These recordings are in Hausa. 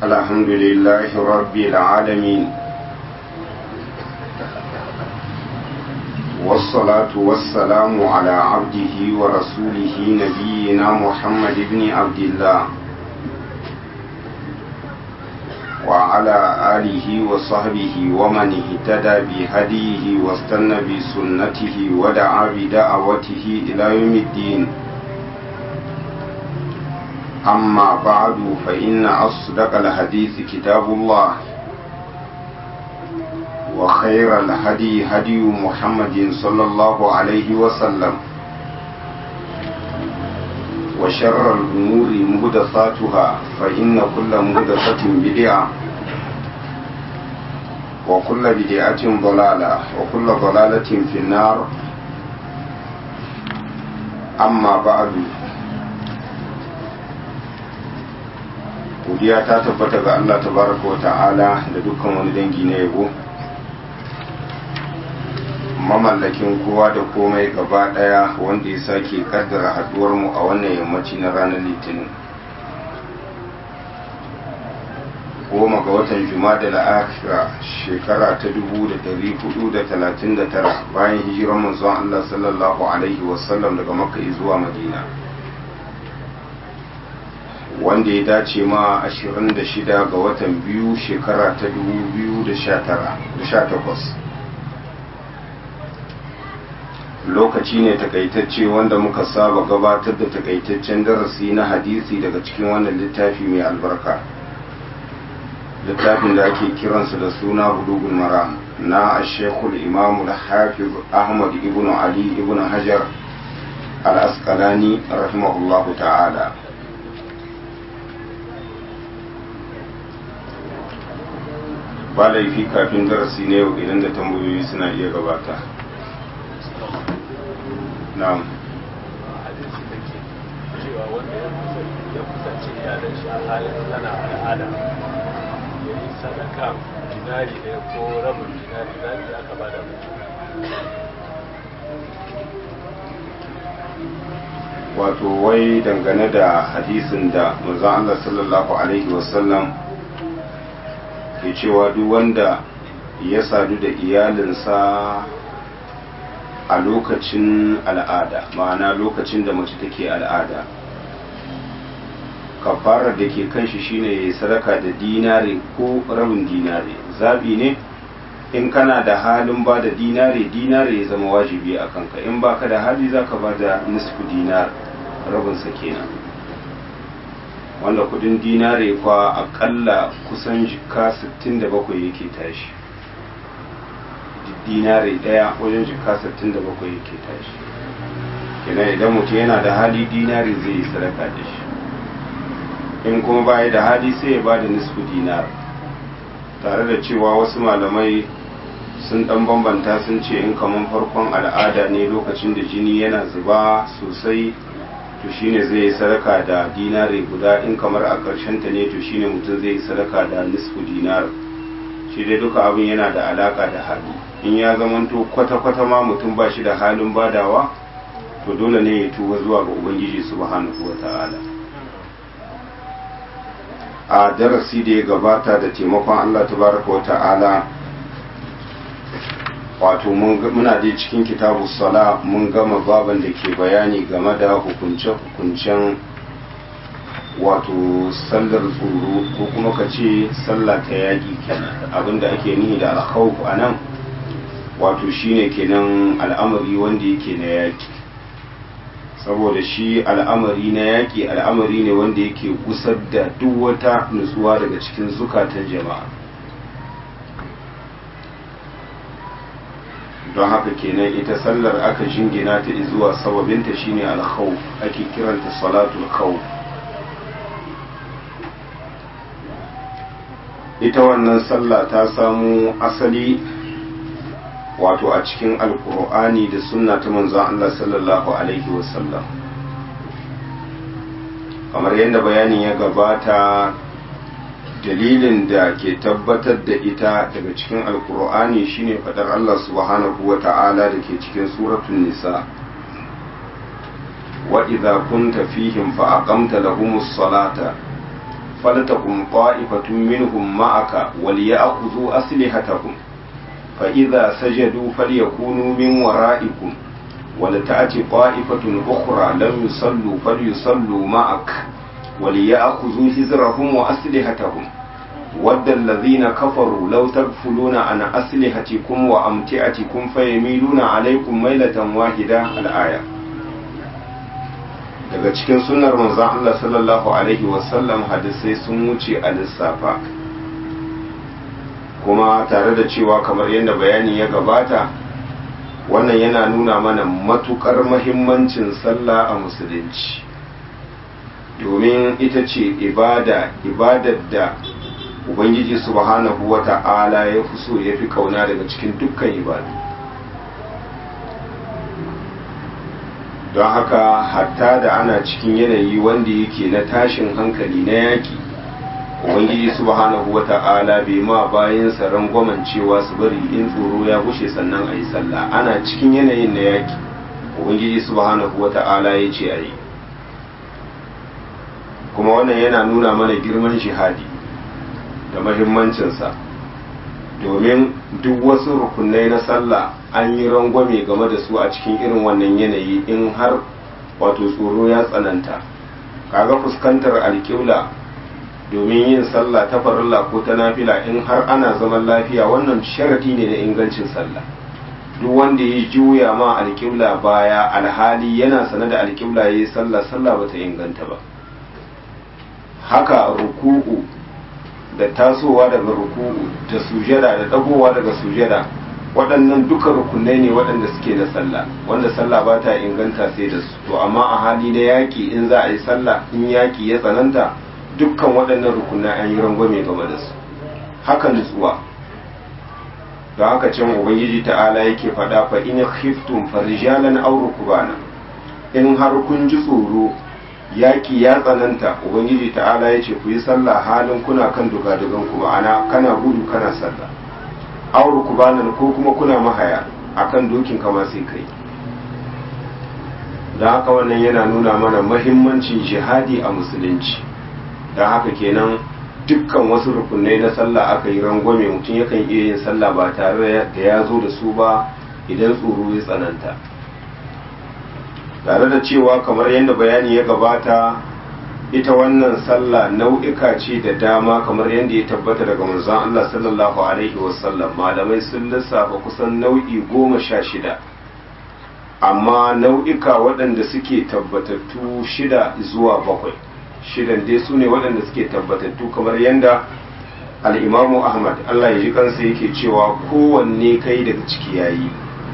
الحمد لله رب العالمين والصلاة والسلام على عبده ورسوله نبينا محمد بن عبد الله وعلى آله وصحبه ومن اهتدى بهديه واستنى بسنته ودعا بدعوته إلى يوم الدين أما بعد فإن أصدق الحديث كتاب الله وخير الهدي هدي محمد صلى الله عليه وسلم وشر الأمور مهدثاتها فإن كل مهدثة بدعة وكل بدعة ضلالة وكل ضلالة في النار أما بعد godiya ta tabbata ga Allah tabaraka wa ta'ala da dukkan wani dangi na yabo mamallakin kowa da komai gaba daya wanda ya sake kaddara haduwar mu a wannan yammaci na ranar litinin goma ga watan juma'a la'akira shekara ta dubu da dari hudu da talatin da tara bayan hijiran manzon Allah sallallahu alaihi wasallam daga makka zuwa madina wanda ya dace ma 26 ga watan biyu shekara ta 2018 lokaci ne takaitacce wanda muka saba gabatar da takaitaccen darasi na hadisi daga cikin wannan littafi mai albarka littafin da ake kiransa da suna bulugul maram na ashekul imamul hafiz ahmad ibn ali ibn hajar al-asqalani rahimahullahu ta'ala ba laifi kafin darasi na yau idan da tambayoyi suna iya gabata na'am cewa wanda ya kusance iyalan shi a halin tana al'ada ya yi sadaka dinari ɗaya ko rabin dinari dinari da aka bada wato wai dangane da hadisin da manzon Allah sallallahu alaihi wasallam ke cewa duk wanda ya sadu da iyalinsa a lokacin al'ada ma'ana lokacin da mace take al'ada kafarar da ke kan shi shine ya sadaka da dinare ko rabin dinare zabi ne in kana da halin ba da dinare dinare ya zama wajibi a kanka in baka da hali zaka ba da nisfu dinar rabinsa kenan wanda kudin dinare kwa akalla kusan jika 67 yake tashi dinare daya wajen jika 67 yake tashi kenan idan mutum yana da hali dinare zai yi sadaka da shi in kuma baya da hali sai ya ba da nisfu dinar tare da cewa wasu malamai sun dan bambanta sun ce in kaman farkon al'ada ne lokacin da jini yana zuba sosai to shine zai yi sadaka da dinare guda in kamar a ƙarshen ta ne to shine mutum zai yi sadaka da nisfu dinar shi dai duka abin yana da alaka da hali in ya zamanto kwata-kwata ma mutum ba shi da halin badawa to dole ne ya tuba zuwa ga ubangiji subhanahu wa ta'ala a darasi da ya gabata da taimakon allah tabaraka wa ta'ala wato muna dai cikin kitabu sala mun gama baban da ke bayani game da hukunce-hukuncen wato sallar tsoro ko kuma ka ce sallah ta yaƙi kenan abinda ake nihi da alkhawf a nan wato shine kenan al'amari wanda yake na yaƙi saboda shi al'amari na yaƙi al'amari ne wanda yake gusar da duk wata nutsuwa daga cikin zukatan jama'a don haka kenan ita sallar aka jingina ta zuwa sababinta shine alkhawf ake kiranta salatul khawf ita wannan sallah ta samu asali wato a cikin alkur'ani da sunna ta manzon Allah sallallahu alaihi wasallam kamar yadda bayanin ya gabata dalilin da ke tabbatar da ita daga cikin alkur'ani shine fadar Allah subhanahu wa ta'ala da ke cikin suratun nisa wa idza kunta fihim fa aqamta lahumus salata فلتكن طائفة منهم معك وليأخذوا أسلحتهم فإذا سجدوا فليكونوا من ورائكم ولتأتي طائفة أخرى لم يصلوا فليصلوا معك وليأخذوا حذرهم وأسلحتهم ود الذين كفروا لو تغفلون عن أسلحتكم وأمتعتكم فيميلون عليكم ميلة واحدة الآية daga cikin sunnar manzon Allah sallallahu alaihi wasallam hadisai sun wuce a lissafa kuma tare da cewa kamar yadda bayani ya gabata wannan yana nuna mana matukar mahimmancin sallah a musulunci domin ita ce ibada ibadar da ubangiji subhanahu wa ta'ala ya fi so ya fi kauna daga cikin dukkan ibadu don haka hatta da ana cikin yanayi wanda yake na tashin hankali na yaki ubangiji subhanahu wa ta'ala bai ma bayan rangwamen cewa su bari in tsoro ya bushe sannan a yi sallah ana cikin yanayin na yaki ubangiji subhanahu wa ta'ala ya ce a yi kuma wannan yana nuna mana girman shihadi da mahimmancinsa domin duk wasu rukunai na sallah an yi rangwame game da su a cikin irin wannan yanayi in har wato tsoro ya tsananta kaga fuskantar alƙibla domin yin sallah ta farilla ko ta nafila in har ana zaman lafiya wannan sharadi ne na ingancin sallah duk wanda ya juya ma alƙibla baya alhali yana sane da alƙibla ya yi sallah sallah bata inganta ba haka ruku'u da tasowa daga ruku'u da sujada da dagowa daga sujada waɗannan duka rukunai ne waɗanda suke na sallah wanda sallah ba ta inganta sai da su to amma a hali na yaƙi in za a yi sallah in yaƙi ya tsananta dukkan waɗannan rukunai an yi rangwame game da su haka nutsuwa don haka can ubangiji ta'ala yake faɗa fa in khiftum farijalan aw rukbana in har kun ji tsoro yaƙi ya tsananta ubangiji ta'ala ya ce ku yi sallah halin kuna kan dugadugan ku ma'ana kana gudu kana sallah auru ku banan ko kuma kuna mahaya akan dokin kama sai kai da haka wannan yana nuna mana mahimmancin jihadi a musulunci da haka kenan dukkan wasu rukunai na sallah aka yi rangwame mutum yakan iya yin sallah ba tare da ya zo da su ba idan tsoro ya tsananta tare da cewa kamar yadda bayani ya gabata ita wannan sallah nau'ika ce da dama kamar yadda ya tabbata daga manzon Allah sallallahu alaihi wasallam malamai sun lissafa kusan nau'i goma sha shida amma nau'ika waɗanda suke tabbatattu shida zuwa bakwai shidan dai su ne waɗanda suke tabbatattu kamar yadda al'imamu ahmad Allah ya ji kansa yake cewa kowanne kai daga ciki yayi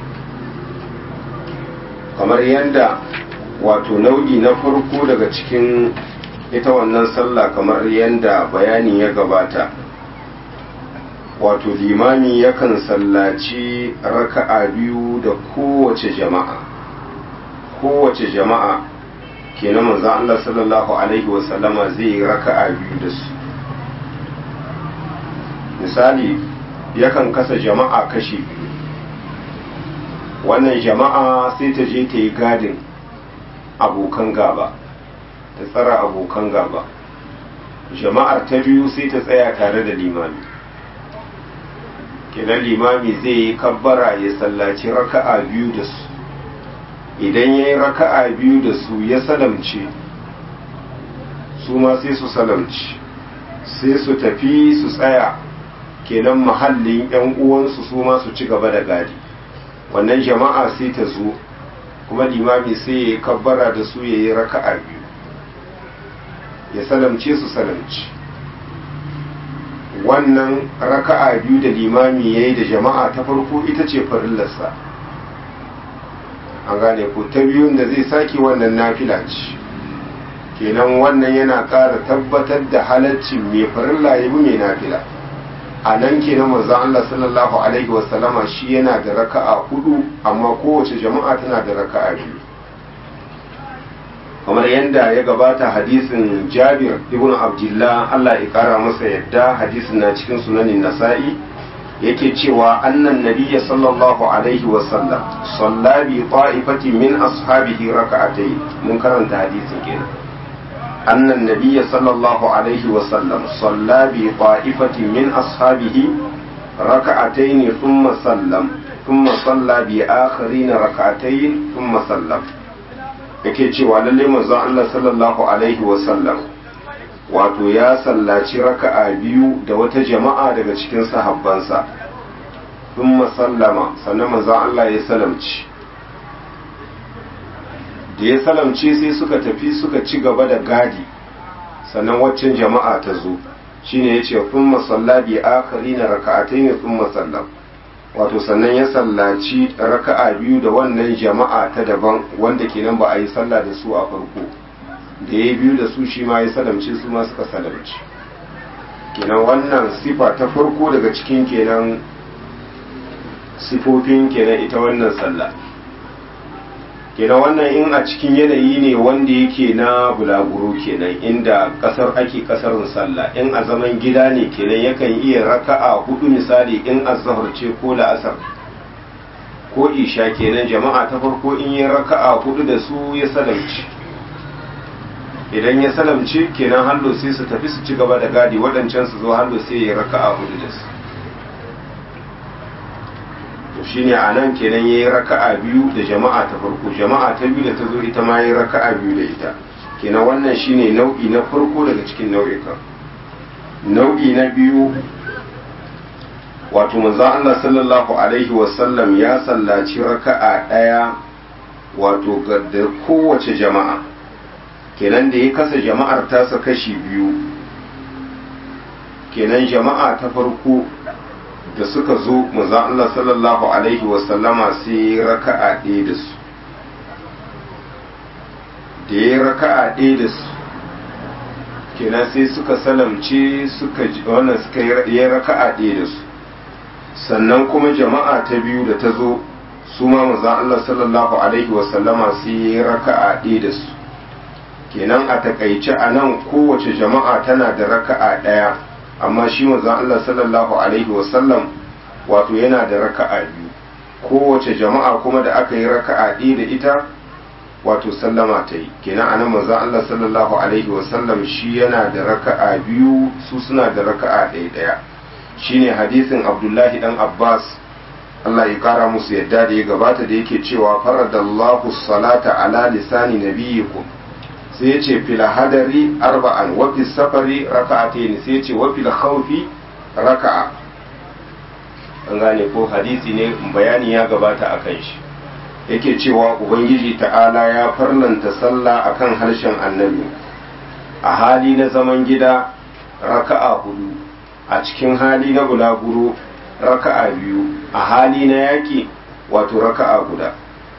kamar yadda wato nau'i na farko daga cikin ita wannan sallah kamar yadda bayani ya gabata wato limami yakan sallaci raka'a biyu da kowace jama'a kowace jama'a kenan manzon Allah sallallahu alaihi wasallama zai yi raka'a biyu da su misali yakan kasa jama'a kashi biyu wannan jama'a sai ta je ta yi gadin abokan gaba ta tsara abokan gaba jama'ar ta biyu sai ta tsaya tare da limami kenan limami zai yi kabbara ya sallaci raka'a biyu da su idan ya yi raka'a biyu da su ya salamce su ma sai su salamci sai su tafi su tsaya kenan mahallin 'yan uwansu su ma su ci gaba da gadi wannan jama'a sai ta zo kuma limami sai ya yi kabbara da su ya yi raka'a biyu ya salamce su salamci wannan raka'a biyu da limami ya yi da jama'a ta farko ita ce farillarsa an gane ko ta biyun da zai sake wannan nafila ce kenan wannan yana ƙara tabbatar da halaccin mai farilla ya bi mai nafila a nan kenan manzo Allah sallallahu alaihi wasallama shi yana da raka'a hudu amma kowace jama'a tana da raka'a biyu kamar yadda ya gabata hadisin Jabir ibn Abdullah Allah ya kara masa yadda hadisin na cikin sunanin Nasa'i yake cewa annan nabiyya sallallahu alaihi wasallam salla bi ta'ifatin min ashabihi raka'atayn mun karanta hadisin kenan أن النبي صلى الله عليه وسلم صلى بطائفة من أصحابه ركعتين ثم سلم ثم صلى بآخرين ركعتين ثم سلم yake cewa lalle manzon Allah sallallahu alaihi wasallam wato ya sallaci raka'a biyu da wata jama'a daga cikin sahabbansa thumma sallama sannan manzon Allah ya salamci da ya salamce sai suka tafi suka ci gaba da gadi sannan waccan jama'a ta zo shine yace thumma salla bi akharina raka'atayn thumma sallam wato sannan ya sallaci raka'a biyu da wannan jama'a ta daban wanda kenan ba a yi sallah da su a farko da ya biyu da su shi ma ya salamce su ma suka salamci kenan wannan sifa ta farko daga cikin kenan sifofin kenan ita wannan sallah kenan wannan in a cikin yanayi ne wanda yake na bulaguro kenan inda kasar ake kasarin sallah in a zaman gida ne kenan yakan iya raka'a hudu misali in azhar ce ko la'asar ko isha kenan jama'a ta farko in yi raka'a hudu da su ya salamci idan ya salamci kenan hallo sai su tafi su ci gaba da gadi waɗancan su zo hallo sai ya raka'a hudu da su to shine a nan kenan ya yi raka'a biyu da jama'a ta farko jama'a ta biyu da ta zo ita ma ya yi raka'a biyu da ita kenan wannan shine nau'i na farko daga cikin nau'ikan nau'i na biyu wato manzo Allah sallallahu alaihi wasallam ya sallaci raka'a ɗaya wato da kowace jama'a kenan da ya kasa jama'ar tasa kashi biyu kenan jama'a ta farko da suka zo manzon Allah sallallahu alaihi wasallama sai raka'a ɗaya da su da ya raka'a ɗaya da su kenan sai suka salamce suka wannan suka yi raka'a ɗaya da su sannan kuma jama'a ta biyu da ta zo su ma manzon Allah sallallahu alaihi wasallama sai ya raka'a ɗaya da su kenan a takaice a nan kowace jama'a tana da raka'a ɗaya amma shi manzon Allah sallallahu alaihi wasallam wato yana da raka'a biyu kowace jama'a kuma da aka yi raka'a ɗaya da ita wato sallama ta yi kenan anan manzon Allah sallallahu alaihi wasallam shi yana da raka'a biyu su suna da raka'a ɗaya ɗaya shine hadisin Abdullahi dan Abbas Allah ya kara musu yadda da ya gabata da yake cewa faradallahu salata ala lisani nabiyikum sai ya ce fil hadari arba'an wa fil safari raka'atayn sai ya ce wa fil khawfi raka'a an gane ko hadisi ne bayani ya gabata akan shi yake cewa ubangiji ta'ala ya farlanta sallah akan harshen annabi a hali na zaman gida raka'a hudu a cikin hali na bulaguro raka'a biyu a hali na yaki wato raka'a guda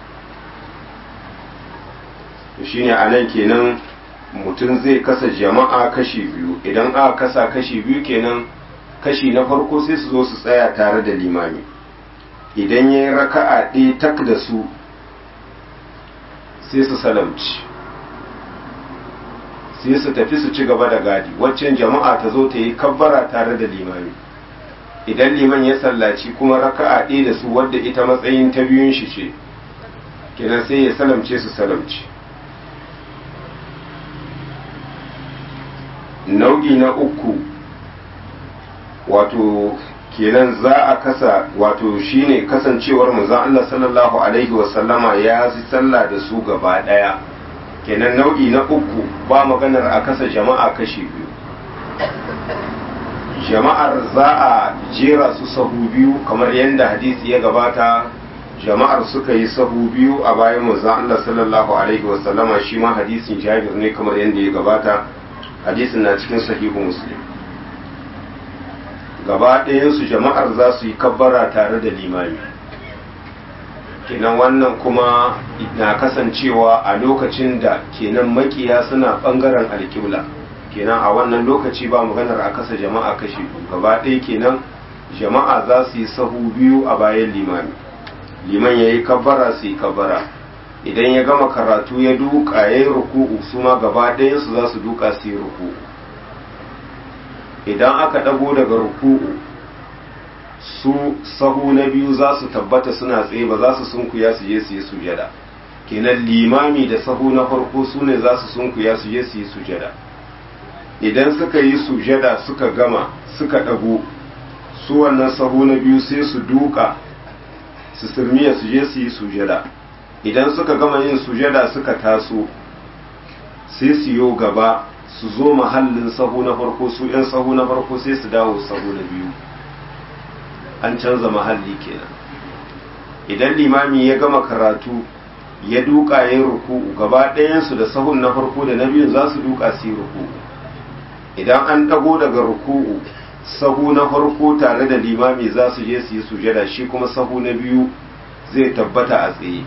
shine a nan kenan mutum zai kasa jama'a kashi biyu idan aka kasa kashi biyu kenan kashi na farko sai su zo su tsaya tare da limami idan ya yi raka'a ɗaya tak da su sai su salamci sai su tafi su ci gaba da gadi waccan jama'a ta zo ta yi kabbara tare da limami idan liman ya sallaci kuma raka'a ɗaya da su wadda ita matsayin ta biyun shi ce kenan sai ya salamce su salamci nau'i na uku wato kenan za a kasa wato shine kasancewar manzon Allah sallallahu alaihi wasallama ya yi sallah da su gaba daya kenan nau'i na uku ba maganar a kasa jama'a kashi biyu jama'ar za a jera su sahu biyu kamar yadda hadisi ya gabata jama'ar suka yi sahu biyu a bayan manzon Allah sallallahu alaihi wasallama shi ma hadisin Jabir ne kamar yadda ya gabata hadisin na cikin sahihu muslim gaba ɗayansu jama'ar za su yi kabbara tare da limami kenan wannan kuma na kasancewa a lokacin da kenan makiya suna ɓangaren alƙibla kenan a wannan lokaci ba maganar a kasa jama'a kashi gaba ɗaya kenan jama'a za su yi sahu biyu a bayan limami liman ya yi kabbara su yi kabbara idan ya gama karatu ya duka ya yi ruku'u su ma gaba ɗayansu za su duka su yi ruku'u idan aka ɗago daga ruku'u su sahu na biyu za su tabbata suna tsaye ba za su sunkuya su je su yi sujada kenan limami da sahu na farko su ne za su sunkuya su je su yi sujada idan suka yi sujada suka gama suka ɗago su wannan sahu na biyu sai su duka su sirmiya su je su yi sujada idan suka gama yin sujada suka taso sai su yo gaba su zo mahallin sahu na farko su 'yan sahu na farko sai su dawo sahu na biyu an canza mahalli kenan idan limami ya gama karatu ya duka yin ruku'u gaba ɗayansu da sahun na farko da na biyu za su duka su yi ruku'u idan an ɗago daga ruku'u sahu na farko tare da limami za su je su yi sujada shi kuma sahu na biyu zai tabbata a tsaye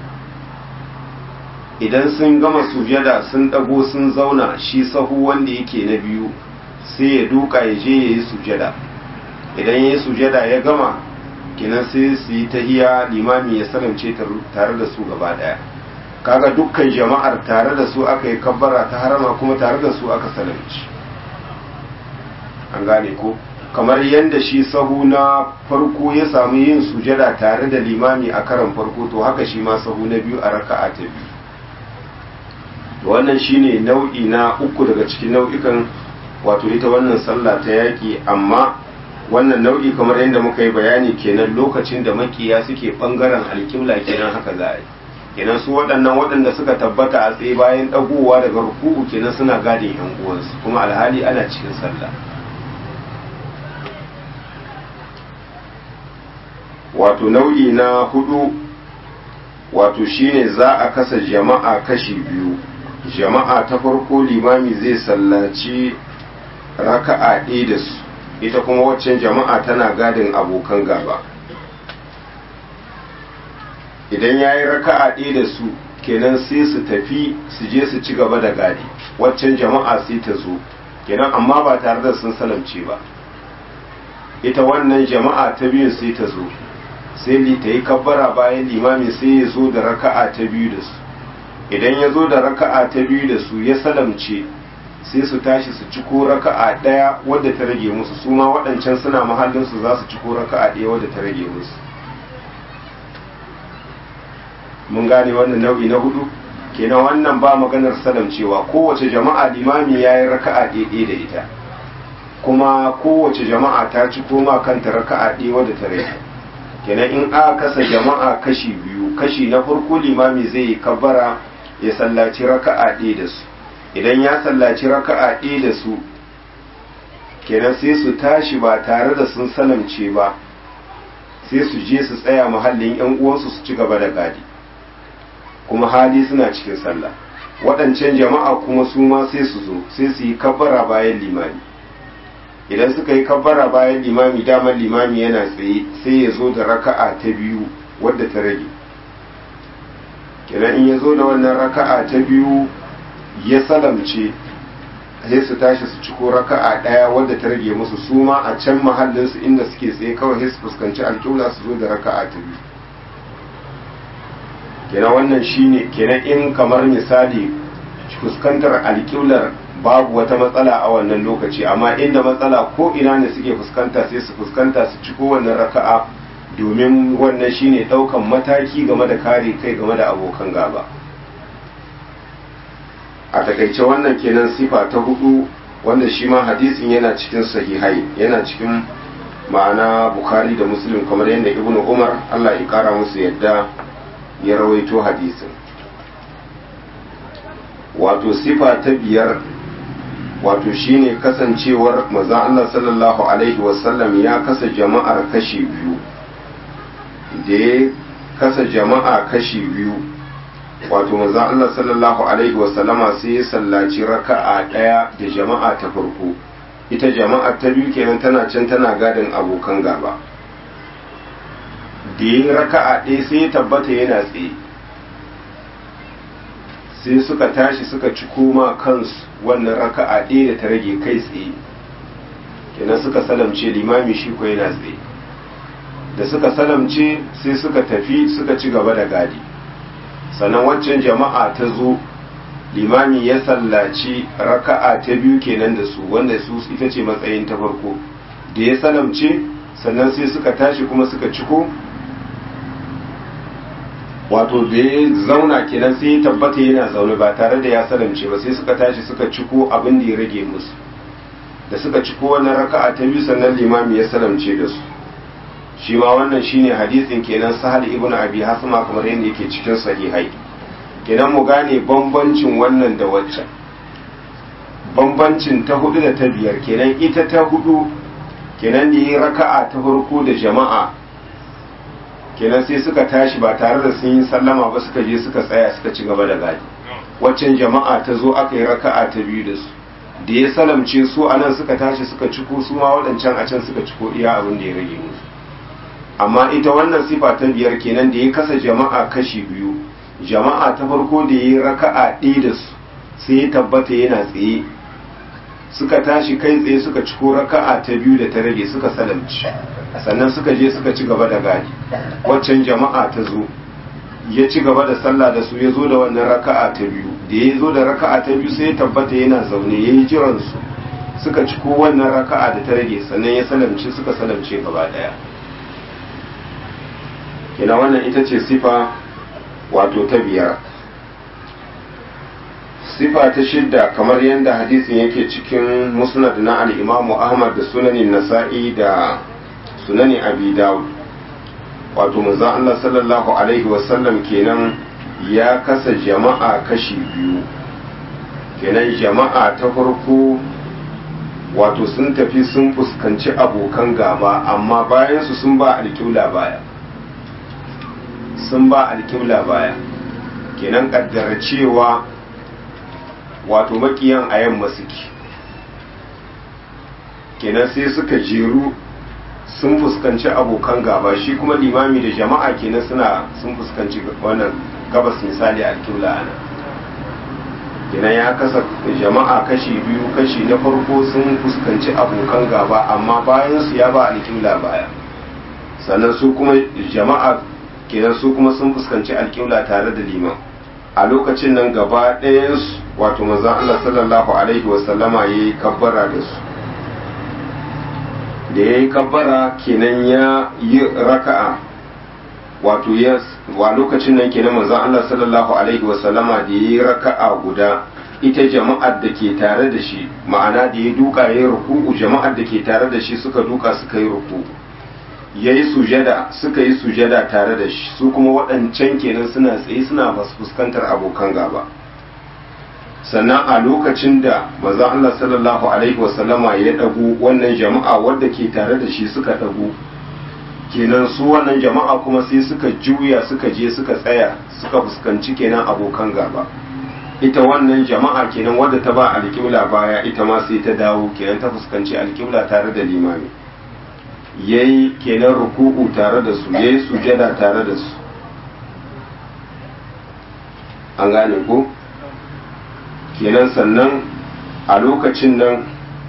idan sun gama sujada sun ɗago sun zauna shi sahu wanda yake na biyu sai ya duka ya je ya yi sujada idan ya yi sujada ya gama kenan sai su yi tahiya limami ya salamce tare da su gaba ɗaya kaga dukkan jama'ar tare da su aka yi kabbara ta harama kuma tare da su aka salamci an gane ko kamar yadda shi sahu na farko ya samu yin sujada tare da limami a karan farko to haka shi ma sahu na biyu a raka'a ta biyu wannan shine nau'i na uku daga cikin nau'ikan wato ita wannan sallah ta yaƙi amma wannan nau'i kamar yadda muka yi bayani kenan lokacin da makiya suke bangaren alƙibla kenan haka za a yi kenan su waɗannan waɗanda suka tabbata a tsaye bayan ɗagowa daga ruku'u kenan suna gadin yan uwansu kuma alhali ana cikin sallah wato nau'i na hudu wato shine za a kasa jama'a kashi biyu jama'a ta farko limami zai sallaci raka'a ɗaya da su ita kuma waccan jama'a tana gadin abokan gaba idan ya yi raka'a ɗaya da su kenan sai su tafi su je su ci gaba da gadi waccan jama'a sai ta zo kenan amma ba tare da sun salamce ba ita wannan jama'a ta biyu sai ta zo sai li ta yi kabbara bayan limami sai ya zo da raka'a ta biyu da su idan ya zo da raka'a ta biyu da su ya salamce sai su tashi su ciko raka'a ɗaya wadda ta rage musu su ma waɗancan suna mahallinsu za su ciko raka'a ɗaya wadda ta rage musu mun gane wannan nau'i na hudu kenan wannan ba maganar salamcewa kowace jama'a limami ya yi raka'a ɗaya da ita kuma kowace jama'a ta ci koma kanta raka'a ɗaya wadda ta rage kenan in aka kasa jama'a kashi biyu kashi na farko limami zai yi kabbara ya sallaci raka'a ɗaya da su idan ya sallaci raka'a ɗaya da su kenan sai su tashi ba tare da sun salamce ba sai su je su tsaya mahallin yan uwansu su ci gaba da gadi kuma hali suna cikin sallah waɗancan jama'a kuma su ma sai su zo sai su yi kabbara bayan limami idan suka yi kabbara bayan limami damar limami yana tsaye sai ya zo da raka'a ta biyu wadda ta rage kenan in ya zo da wannan raka'a ta biyu ya salamce sai su tashi su ciko raka'a ɗaya wadda ta rage musu su ma a can mahallinsu inda suke tsaye kawai sai su fuskanci alƙibla su zo da raka'a ta biyu kenan wannan shine kenan in kamar misali fuskantar alƙiblar babu wata matsala a wannan lokaci amma inda matsala ko ina ne suke fuskanta sai su fuskanta su ciko wannan raka'a domin wannan shine ɗaukan mataki game da kare kai game da abokan gaba a takaice wannan kenan sifa ta hudu wanda shi ma hadisin yana cikin sahihai yana cikin ma'ana bukhari da muslim kamar yadda ibnu umar allah ya kara musu yadda ya rawaito hadisin wato sifa ta biyar wato shine kasancewar maza Allah sallallahu alaihi wasallam ya kasa jama'ar kashi biyu da ya kasa jama'a kashi biyu wato maza Allah sallallahu alaihi wasallama sai ya sallaci raka'a ɗaya da jama'a ta farko ita jama'a ta biyu kenan tana can tana gadin abokan gaba da ya raka'a ɗaya sai ya tabbata yana tsaye sai suka tashi suka ci koma kansu wannan raka'a ɗaya da ta rage kai tsaye kenan suka salamce limami shi ko yana tsaye da suka salamce sai suka tafi suka ci gaba da gadi sannan waccan jama'a ta zo limami ya sallaci raka'a ta biyu kenan da su wanda su ita ce matsayin ta farko da ya salamce sannan sai suka tashi kuma suka ciko wato da ya zauna kenan sai ya tabbata yana zaune ba tare da ya salamce ba sai suka tashi suka ciko abin da ya rage musu da suka ciko wannan raka'a ta biyu sannan limami ya salamce da su shi ma wannan shine hadisin kenan sahal ibn abi hasma kamar yadda yake cikin sahihai kenan mu gane bambancin wannan da waccan bambancin ta hudu da ta biyar kenan ita ta hudu kenan da yi raka'a ta farko da jama'a kenan sai suka tashi ba tare da sun yi sallama ba suka je suka tsaya suka ci gaba da gadi waccan jama'a ta zo aka yi raka'a ta biyu da su da ya salamce su a nan suka tashi suka ciko su ma waɗancan a can suka ciko iya abin da ya rage musu amma ita wannan sifa ta biyar kenan da ya kasa jama'a kashi biyu jama'a ta farko da ya yi raka'a ɗaya da su sai ya tabbata yana tsaye suka tashi kai tsaye suka ciko raka'a ta biyu da ta rage suka salamci sannan suka je suka ci gaba da gadi waccan jama'a ta zo ya ci gaba da sallah da su ya zo da wannan raka'a ta biyu da ya zo da raka'a ta biyu sai ya tabbata yana zaune ya yi jiran su suka ciko wannan raka'a da ta rage sannan ya salamci suka salamce gaba daya kina wannan ita ce sifa wato ta biyar sifa ta shidda kamar yadda hadisin yake cikin musnad na al-imamu ahmad da sunanin nasa'i da sunani abi dawud wato manzo Allah sallallahu alaihi wasallam kenan ya kasa jama'a kashi biyu kenan jama'a ta farko wato sun tafi sun fuskanci abokan gaba amma bayan su sun ba alƙibla baya sun ba alƙibla baya kenan kaddara cewa wato makiyan a yamma suke kenan sai suka jeru sun fuskanci abokan gaba shi kuma limami da jama'a kenan suna sun fuskanci wannan gabas misali alƙibla ana kenan ya kasa jama'a kashi biyu kashi na farko sun fuskanci abokan gaba amma bayan su ya ba alƙibla baya sannan su kuma jama'a kenan su kuma sun fuskanci alƙibla tare da liman a lokacin nan gaba ɗayansu wato manzon Allah sallallahu alaihi wasallama ya yi kabbara da su da ya yi kabbara kenan ya yi raka'a wato ya wa lokacin nan kenan manzon Allah sallallahu alaihi wasallama da ya yi raka'a guda ita jama'ar da ke tare da shi ma'ana da ya duka ya yi ruku'u jama'ar da ke tare da shi suka duka suka yi ruku'u ya yi sujada suka yi sujada tare da shi su kuma waɗancan kenan suna tsaye suna fuskantar abokan gaba sannan a lokacin da maza Allah sallallahu alaihi wasallama ya ɗagu wannan jama'a wadda ke tare da shi suka ɗagu kenan su wannan jama'a kuma sai suka juya suka je suka tsaya suka fuskanci kenan abokan gaba ita wannan jama'a kenan wadda ta ba alƙibla baya ita ma sai ta dawo kenan ta fuskanci alƙibla tare da limami yayi kenan ruku'u tare da su yayi sujada tare da su an gane ko kenan sannan a lokacin nan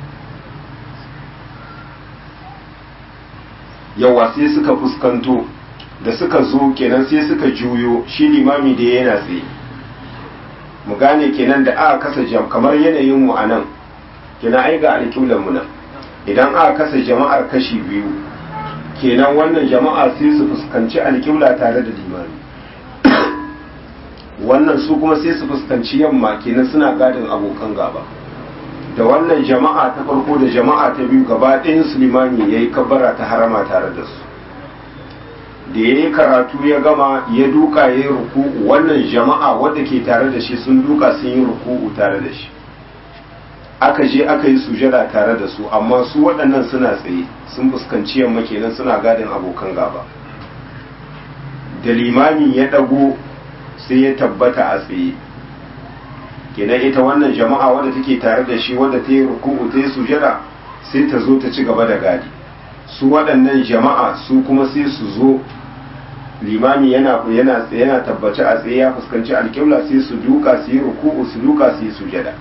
yawa sai suka fuskanto da suka zo kenan sai suka juyo shi limami da yana tsaye mu gane kenan da aka kasa jam kamar yanayin mu a nan kenan ai ga alƙiblar mu nan idan aka kasa jama'ar kashi biyu kenan wannan jama'a sai su fuskanci alƙibla tare da limami wannan su kuma sai su fuskanci yamma kenan suna gadin abokan gaba da wannan jama'a ta farko da jama'a ta biyu gaba ɗayan su limami ya yi kabbara ta harama tare da su da ya yi karatu ya gama ya duka ya yi ruku'u wannan jama'a wadda ke tare da shi sun duka sun yi ruku'u tare da shi aka je aka yi sujada tare da su amma su waɗannan suna tsaye sun fuskanci yamma kenan suna gadin abokan gaba da limami ya ɗago sai ya tabbata a tsaye kenan ita wannan jama'a wadda take tare da shi wadda ta yi ruku'u ta yi sujada sai ta zo ta ci gaba da gadi su waɗannan jama'a su kuma sai su zo limami yana yana yana tabbace a tsaye ya fuskanci alƙibla sai su duka su yi ruku'u su duka su yi sujada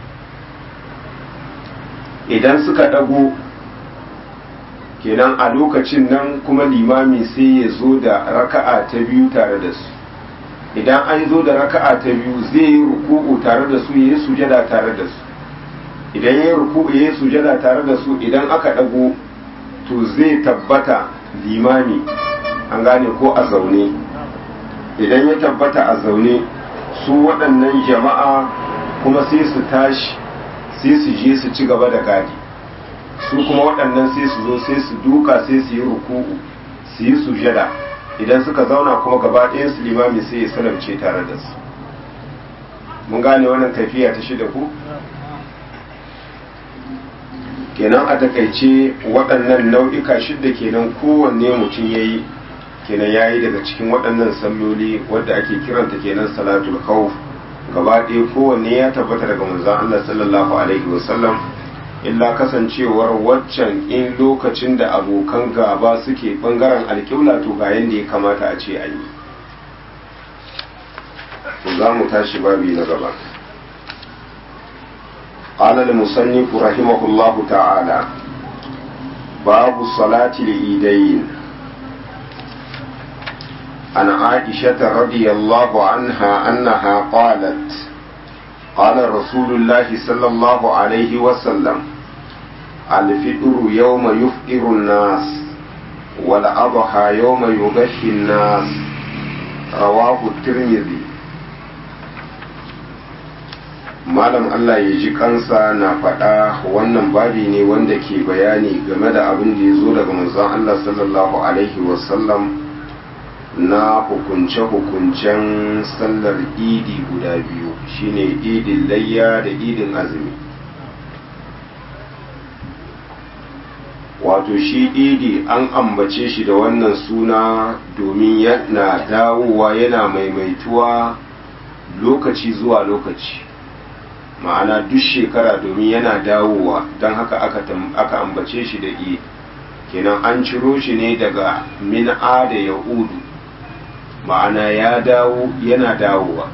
idan suka ɗago kenan a lokacin nan kuma limami sai ya zo da raka'a ta biyu tare da su idan an zo da raka'a ta biyu zai yi ruku'u tare da su ya yi sujada tare da su idan ya yi ruku'u ya yi sujada tare da su idan aka ɗago to zai tabbata limami an gane ko a zaune idan ya tabbata a zaune su waɗannan jama'a kuma sai su tashi sai su je su ci gaba da gadi su kuma waɗannan sai su zo sai su duka sai su yi ruku'u su yi sujada idan suka zauna kuma gaba ɗayan su limami sai ya salamce tare da su mun gane wannan tafiya ta shida ku kenan a takaice waɗannan nau'ika shidda kenan kowanne mutum ya yi kenan ya yi daga cikin waɗannan salloli wadda ake kiranta kenan salatul khawf gaba ɗaya kowanne ya tabbata daga manzon Allah sallallahu alaihi wasallam illa kasancewar waccan in lokacin da abokan gaba suke bangaren alƙibla to ga yanda ya kamata a ce an yi to za mu tashi babi na gaba قال المصنف رحمه الله تعالى باب صلاة العيدين عن عائشة رضي الله عنها أنها قالت قال رسول الله صلى الله عليه وسلم الفطر يوم يفطر الناس والأضحى يوم يغشي الناس رواه الترمذي malam Allah ya ji kansa na faɗa wannan babi ne wanda ke bayani game da abin da ya zo daga manzon Allah sallallahu alaihi wasallam na hukunce-hukuncen sallar idi guda biyu shine idin layya da idin azumi wato shi idi an ambace shi da wannan suna domin yana dawowa yana maimaituwa lokaci zuwa lokaci ma'ana duk shekara domin yana dawowa don haka aka ambace shi da idi kenan an ciro shi ne daga min'a da yahudu ma'ana ya dawo yana dawowa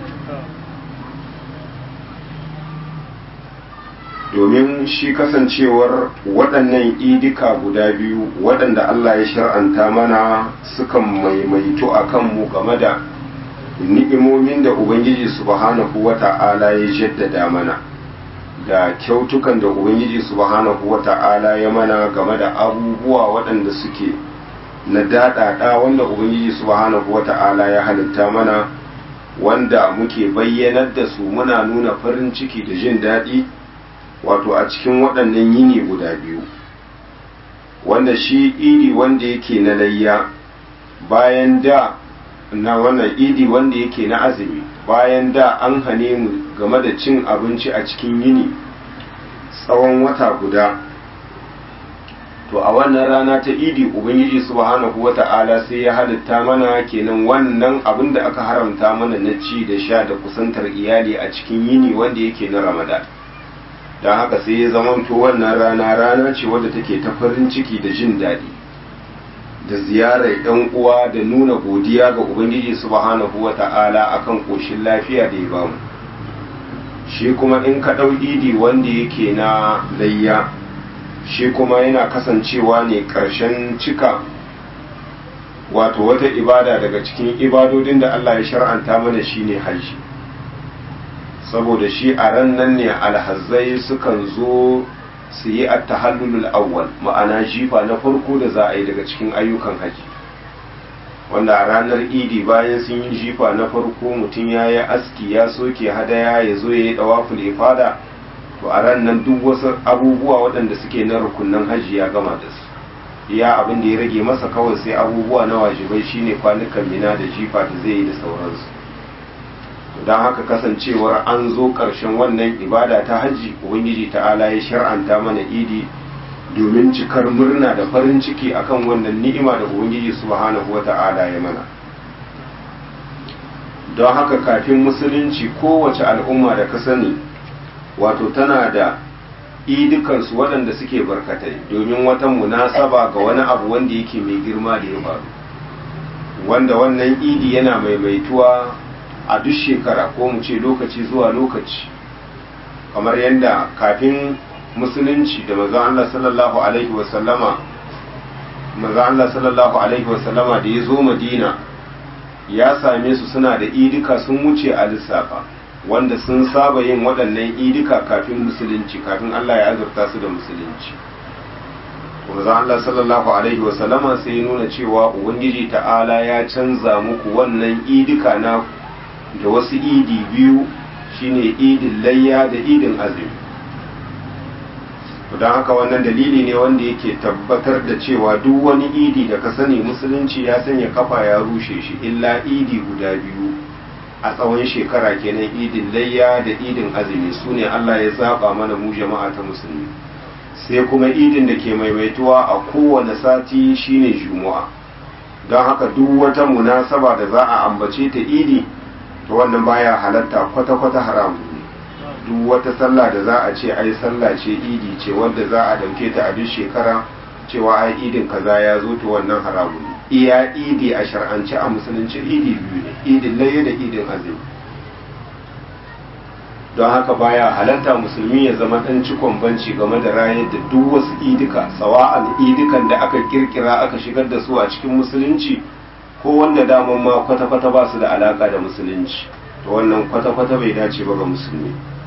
domin shi kasancewar waɗannan idika guda biyu waɗanda Allah ya shar'anta mana sukan maimaito a kanmu game da ni'imomin da Ubangiji subhanahu wa ta'ala ya jaddada mana da kyautukan da Ubangiji subhanahu wa ta'ala ya mana game da abubuwa waɗanda suke na daɗaɗa wanda Ubangiji subhanahu wa ta'ala ya halitta mana wanda muke bayyanar da su muna nuna farin ciki da jin daɗi wato a cikin waɗannan yini guda biyu wanda shi idi wanda yake na layya bayan da na wannan idi wanda yake na azumi bayan da an hane mu game da cin abinci a cikin yini tsawon wata guda to a wannan rana ta idi ubangiji subhanahu wata'ala sai ya halitta mana kenan wannan abin da aka haramta mana na ci da sha da kusantar iyali a cikin yini wanda yake na ramadan don haka sai ya zamanto wannan rana rana ce wadda take ta farin ciki da jin daɗi da ziyarar yan uwa da nuna godiya ga ubangiji subhanahu wata'ala akan koshin lafiya da ya bamu shi kuma in ka ɗau idi wanda yake na layya shi kuma yana kasancewa ne ƙarshen cika wato wata ibada daga cikin ibadodin da Allah ya shar'anta mana shine hajji saboda shi a ran nan ne alhazzai sukan zo su yi at-tahallulul awwal ma'ana jifa na farko da za a yi daga cikin ayyukan haji wanda a ranar idi bayan sun yi jifa na farko mutum ya yi aski ya soke hadaya ya zo ya yi dawaful ifada to a ran nan duk wasu abubuwa waɗanda suke na rukunan hajji ya gama da su iya abin da ya rage masa kawai sai abubuwa na wajibai shine kwanukan mina da jifa da zai yi da sauransu don haka kasancewar an zo ƙarshen wannan ibada ta hajji ubangiji ta'ala ya shar'anta mana idi domin cikar murna da farin ciki akan wannan ni'ima da ubangiji subhanahu wa ta'ala ya mana don haka kafin musulunci kowace al'umma da ka sani wato tana da idukansu waɗanda suke barkatai domin wata munasaba ga wani abu wanda yake mai girma da ya faru wanda wannan idi yana maimaituwa a duk shekara ko mu ce lokaci zuwa lokaci kamar yadda kafin musulunci da maza Allah sallallahu alaihi wasallama maza Allah sallallahu alaihi wasallama da ya zo madina ya same su suna da idika sun wuce a lissafa wanda sun saba yin waɗannan idika kafin musulunci kafin Allah ya azurta su da musulunci manzon Allah sallallahu alaihi wasallama sai ya nuna cewa ubangiji ta'ala ya canza muku wannan idika na da wasu idi biyu shine idin layya da idin azumi don haka wannan dalili ne wanda yake tabbatar da cewa duk wani idi da ka sani musulunci ya sanya kafa ya rushe shi illa idi guda biyu a tsawon shekara kenan idin layya da idin azumi su ne Allah ya zaba mana mu jama'a ta musulmi sai kuma idin da ke maimaituwa a kowane sati shine juma'a don haka duk wata munasaba da za a ambace ta idi to wannan baya halatta kwata-kwata haramu ne duk wata sallah da za a ce ai sallah ce idi ce wanda za a dauke ta a duk shekara cewa ai idin kaza ya zo to wannan haramu ne iya idi a shar'ance a musulunci idi biyu ne idin laye da idin azumi don haka baya halatta musulmi ya zama dan cikon banci game da rayar da duk wasu idika sawa'an idikan da aka kirkira aka shigar da su a cikin musulunci ko wanda daman ma kwata-kwata ba su da alaka da musulunci to wannan kwata-kwata bai dace ba ga musulmi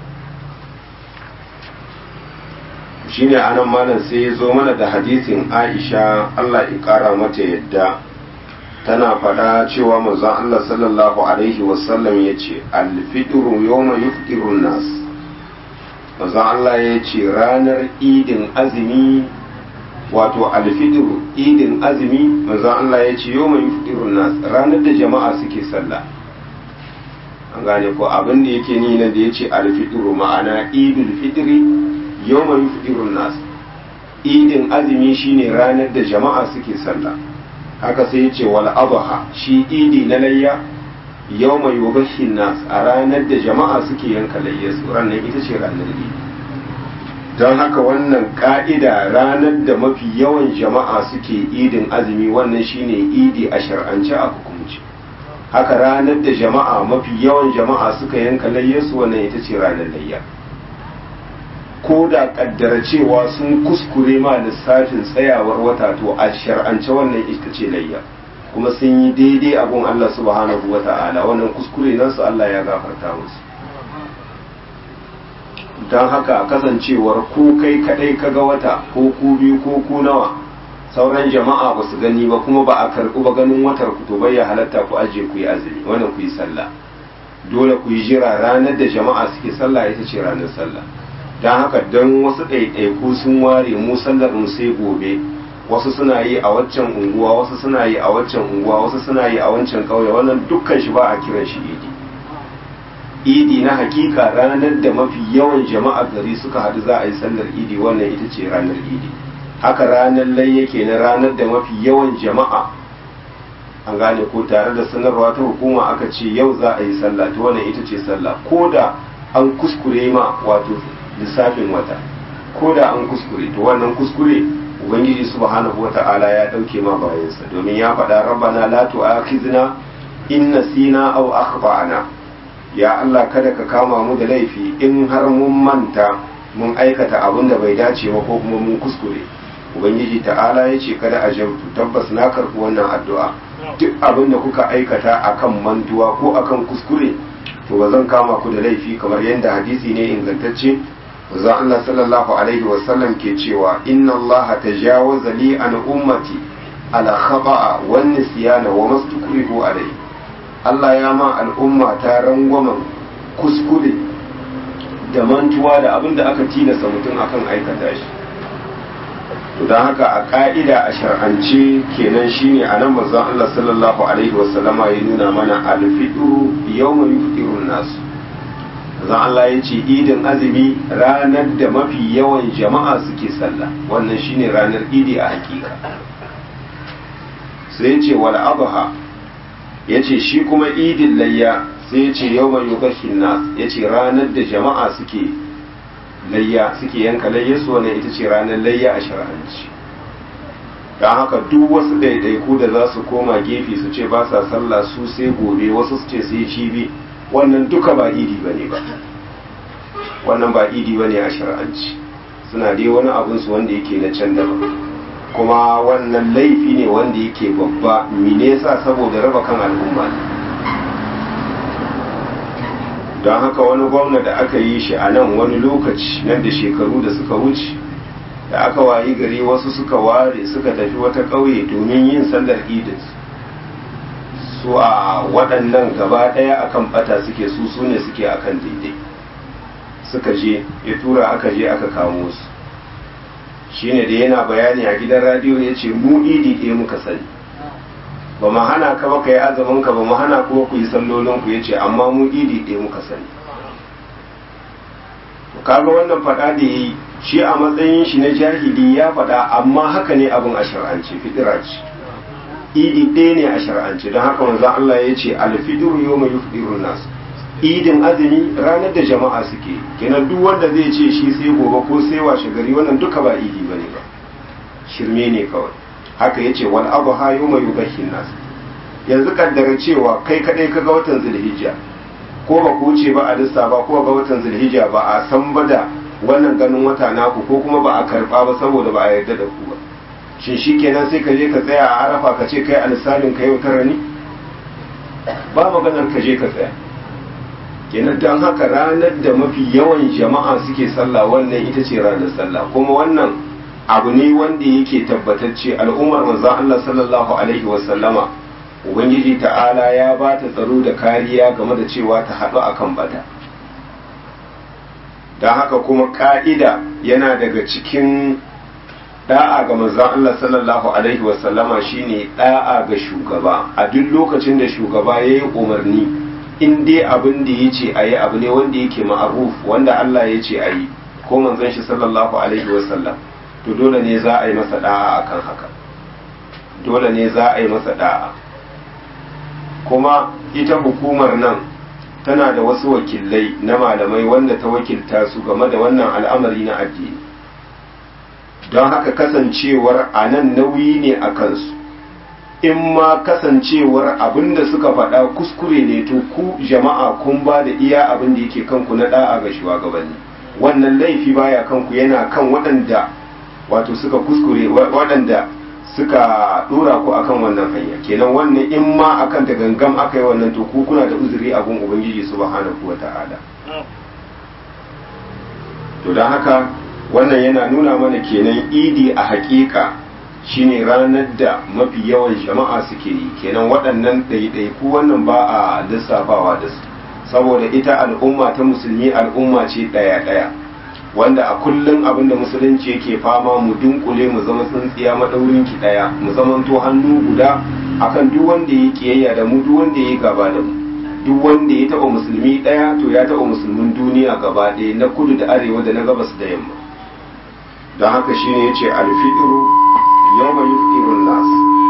shine anan malam sai ya zo mana da hadisin Aisha Allah ya kara mata yadda tana faɗa cewa manzon Allah sallallahu alaihi wasallam ya ce alfitru yawma yufṭiru nas manzon Allah ya ce ranar idin azumi wato alfitru idin azumi manzon Allah ya ce yawma yufṭiru nas ranar da jama'a suke sallah an gane ko abin da yake ni na da ya ce alfitru ma'ana idul fitri yawma yufdirun nas idin azumi shine ranar da jama'a suke sallah haka sai yace wal adha shi idi na layya yawma yubashin nas a ranar da jama'a suke yanka layya su ranar ita ce ranar idi don haka wannan ka'ida ranar da mafi yawan jama'a suke idin azumi wannan shine idi a shar'ance a hukumci haka ranar da jama'a mafi yawan jama'a suka yanka layya su wannan ita ce ranar layya ko da kaddara cewa sun kuskure ma lissafin tsayawar wata to a shar'ance wannan ita ce layya kuma sun yi daidai abun Allah subhanahu wa ta'ala wannan kuskure nan su Allah ya gafarta musu don haka kasancewar ko kai kadai kaga wata ko ku biyu ko ku nawa sauran jama'a ba su gani ba kuma ba a karɓi ba ganin watar ku to bai ya halatta ku aje ku yi azumi wannan ku yi sallah dole ku yi jira ranar da jama'a suke sallah ita ce ranar sallah don haka don wasu ɗaiɗaiku sun ware mu sallar mu sai gobe wasu suna yi a waccan unguwa wasu suna yi a waccan unguwa wasu suna yi a wancan ƙauye wannan dukkan shi ba a kiran shi idi idi na hakika ranar da mafi yawan jama'a gari suka haɗu za a yi sallar idi wannan ita ce ranar idi haka ranar lai yake na ranar da mafi yawan jama'a an gane ko tare da sanarwa ta hukuma aka ce yau za a yi sallah ta wannan ita ce sallah ko da an kuskure ma wato lissafin wata ko da an kuskure to wannan kuskure ubangiji subhanahu wata'ala ya dauke ma bayansa domin ya faɗa rabbana la tu'akhizna in nasina aw akhtana ya Allah kada ka kama mu da laifi in har mun manta mun aikata abin da bai dace ba ko kuma mun kuskure ubangiji ta'ala ya ce kada a jautu tabbas na karɓi wannan addu'a duk abin da kuka aikata akan mantuwa ko akan kuskure to ba zan kama ku da laifi kamar yadda hadisi ne ingantacce manzo Allah sallallahu alaihi wasallam ke cewa inna Allah tajawaza li an ummati ala khata'a wan nisyana wa mastukrihu alai Allah ya ma al'umma ta rangwamen kuskure da mantuwa da abin da aka tilasta mutum akan aikata shi to don haka a ka'ida a shar'ance kenan shine a nan manzon Allah sallallahu alaihi wasallama ya nuna mana alfitru yawma yuftirun nasu zan Allah ya ce idin azumi ranar da mafi yawan jama'a suke sallah wannan shine ranar idi a hakika sai ya ce wal adha ya ce shi kuma idin layya sai ya ce yau mai yugashin nas ya ce ranar da jama'a suke layya suke yanka layya su wannan ita ce ranar layya a shar'anci don haka duk wasu ɗaiɗaiku da za su koma gefe su ce ba sa sallah su sai gobe wasu su ce sai cibi wannan duka ba idi ba ne ba wannan ba idi ba ne a shar'anci suna dai wani abinsu wanda yake na can daban kuma wannan laifi ne wanda yake babba mine sa saboda raba kan al'umma don haka wani gwamna da aka yi shi a nan wani lokaci nan da shekaru da suka wuce da aka wayi gari wasu suka ware suka tafi wata ƙauye domin yin sallar idin su a waɗannan gaba ɗaya akan bata suke su su ne suke akan daidai suka je ya tura aka je aka kamo su shine da yana bayani a gidan radiyo ya ce mu idi ɗaya muka sani ba mu hana ka ba ka yi azumin ka ba mu hana kuma ku yi sallolin ku ya ce amma mu idi ɗaya muka sani kaga wannan faɗa da yi shi a matsayin shi na jahili ya faɗa amma haka ne abin a shar'ance fitira ce idi ɗaya ne a shar'ance don haka manzon Allah ya ce alfidiru yau mai yufidirun nasu idin azumi ranar da jama'a suke kenan duk wanda zai ce shi sai gobe ko sai washe gari wannan duka ba idi bane ba shirme ne kawai haka yace wal adha yawma yudhhin nas yanzu kaddara cewa kai kadai ka ga watan zulhijja ko ba ku wuce ba a lissa ba ko ga watan zulhijja ba a san ba da wannan ganin wata naku ko kuma ba a karba ba saboda ba a yarda da ku ba shin shikenan sai ka je ka tsaya a arafa ka ce kai alisalin ka yau tara ne ba maganar ka je ka tsaya kenan don haka ranar da mafi yawan jama'a suke sallah wannan ita ce ranar sallah kuma wannan abu ne wanda yake tabbatacce al'ummar manzon Allah sallallahu alaihi wasallama ubangiji ta'ala ya ba ta tsaro da kariya game da cewa ta haɗu akan bata don haka kuma ka'ida yana daga cikin da'a ga manzon Allah sallallahu alaihi wasallama shine da'a ga shugaba a duk lokacin da shugaba ya yi umarni in dai abin da ya ce a yi abu ne wanda yake ma'aruf wanda Allah ya ce a yi ko manzon shi sallallahu alaihi wasallam to dole ne za a yi masa da'a akan haka dole ne za a yi masa da'a kuma ita hukumar nan tana da wasu wakilai na malamai wanda ta wakilta su game da wannan al'amari na addini don haka kasancewar a nan nauyi ne a kansu in ma kasancewar abin da suka faɗa kuskure ne to ku jama'a kun ba da iya abin da yake kanku na da'a ga shugabanni wannan laifi baya kanku yana kan waɗanda wato suka kuskure waɗanda suka ɗora ku akan wannan hanya kenan wannan in ma akan da gangam aka yi wannan to ku kuna da uzuri a gun ubangiji subhanahu wata'ala to don haka wannan yana nuna mana kenan idi a hakika shine ranar da mafi yawan jama'a suke yi kenan waɗannan ɗaiɗaiku wannan ba a lissafawa da su saboda ita al'umma ta musulmi al'umma ce ɗaya-ɗaya wanda a kullum abin da musulunci yake fama mu dunkule mu zama tsintsiya maɗaurin ki ɗaya mu zamanto hannu guda akan duk wanda ya kiyayya da mu duk wanda ya gaba da mu duk wanda ya taɓa musulmi ɗaya to ya taɓa musulmin duniya gaba ɗaya na kudu da arewa da na gabas da yamma don haka shine yace alfidiru yawma yuftirun nas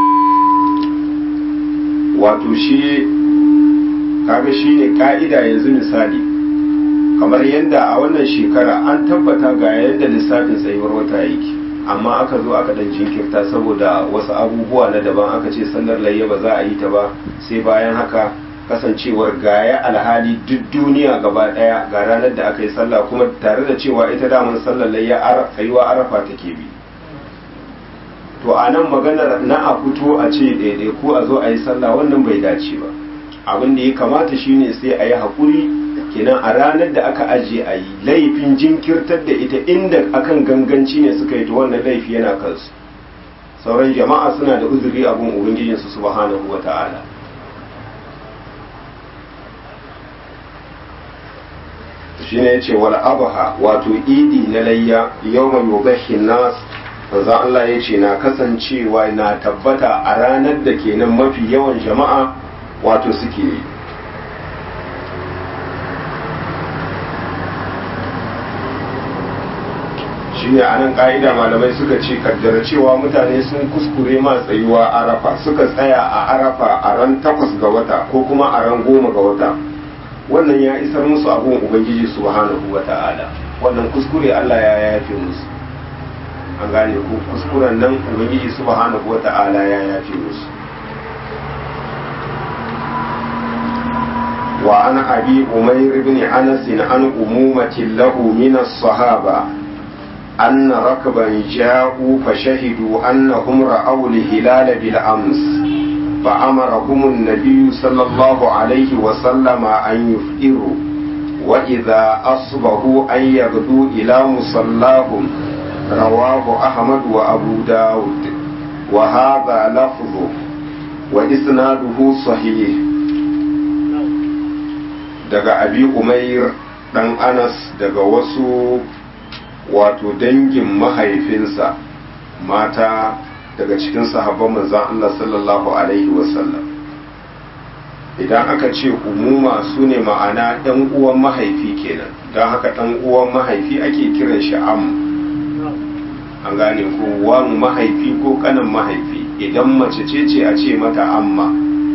wato shi kaga shine ka'ida yanzu misali kamar yadda a wannan shekara an tabbata ga yadda lissafin tsayuwar wata yake amma aka zo aka dan jinkirta saboda wasu abubuwa na daban aka ce sallar layya ba za a yi ta ba sai bayan haka kasancewar gaya alhali duk duniya gaba daya ga ranar da aka yi sallah kuma tare da cewa ita daman sallar layya tsayuwa arafa take bi to a nan maganar na a fito a ce daidai ko a zo a yi sallah wannan bai dace ba abin da ya kamata shine sai a yi haƙuri kenan a ranar da aka ajiye a yi laifin jinkirtar da ita inda akan ganganci ne suka yi to wannan laifi yana kansu sauran jama'a suna da uzuri abin ubangijinsu subhanahu wa ta'ala shi ne ce wal abaha wato idi na layya yau mai yubahin nas manzo Allah ya ce na kasancewa na tabbata a ranar da kenan mafi yawan jama'a wato suke yi shi ne a nan ƙa'ida malamai suka ce kaddara cewa mutane sun kuskure ma tsayuwa arafa suka tsaya a arafa a ran takwas ga wata ko kuma a ran goma ga wata wannan ya isar musu abun ubangiji subhanahu wa ta'ala wannan kuskure Allah ya yafe musu an gane ku kuskuren nan ubangiji subhanahu wa ta'ala ya yafe musu wa an abi umair ibn anas an umumati lahu min as-sahaba أن ركبا جاءوا فشهدوا أنهم رأوا الهلال بالأمس فأمرهم النبي صلى الله عليه وسلم أن يفطروا وإذا أصبحوا أن يغدوا إلى مصلاهم رواه أحمد وأبو داود وهذا لفظه وإسناده صحيح daga abi umair dan anas daga wasu wato dangin mahaifinsa mata daga cikin sahabban manzan Allah sallallahu alaihi wasallam idan aka ce umuma su ne ma'ana ɗan uwan mahaifi kenan don haka ɗan uwan mahaifi ake kiran shi am an gane ko wan mahaifi ko kanan mahaifi idan mace ce ce a ce mata amma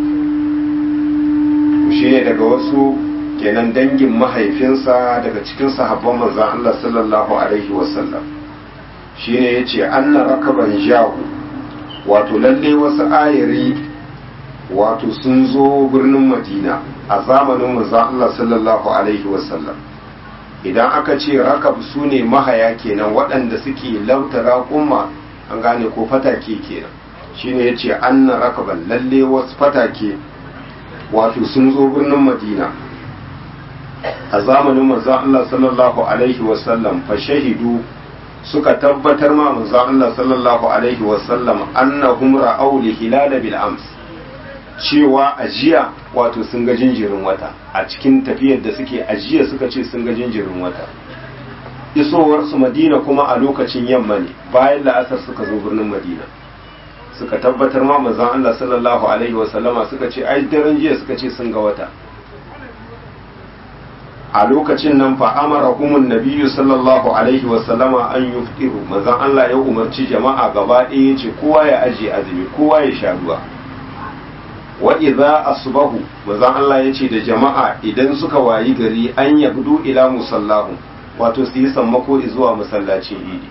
shi ne daga wasu kenan dangin mahaifinsa daga cikin sahabban manzan Allah sallallahu alaihi wasallam shi ne ya ce anna rakaban jahu wato lalle wasu ayari wato sun zo birnin madina a zamanin manzan Allah sallallahu alaihi wasallam idan aka ce rakab su ne mahaya kenan waɗanda suke lauta raƙumma an gane ko fatake kenan shine ya ce anna rakaban lalle wasu fatake wato sun zo birnin madina a zamanin manzan Allah sallallahu alaihi wasallam fa shahidu suka tabbatar ma manzan Allah sallallahu alaihi wasallam annahum ra'aw li hilal bil ams cewa ajiya wato sun ga jinjirin wata a cikin tafiyar da suke ajiya suka ce sun ga jinjirin wata isowar su madina kuma a lokacin yamma ne bayan la'asar suka zo birnin madina suka tabbatar ma manzan Allah sallallahu alaihi wasallama suka ce ai daren jiya suka ce sun ga wata a lokacin nan fa amara humun nabiyyu sallallahu alaihi wasallama an yuftiru manzon Allah ya umarci jama'a gaba ɗaya ce kowa ya aje azumi kowa ya sha ruwa wa idza asbahu manzon Allah ya ce da jama'a idan suka wayi gari an yabdu ila musallahu wato su yi sammako zuwa masallacin idi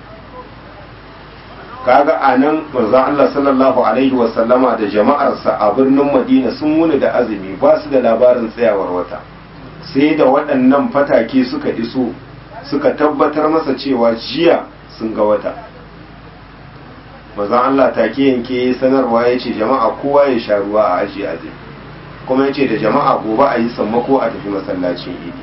kaga anan manzon Allah sallallahu alaihi wasallama da jama'arsa a birnin Madina sun wuni da azumi ba su da labarin tsayawar wata sai da waɗannan fatake suka iso suka tabbatar masa cewa jiya sun ga wata mazan Allah take yanke sanarwa ya ce jama'a kowa ya sha ruwa a ajiye azumi kuma ya ce da jama'a gobe a yi sammako a tafi masallacin idi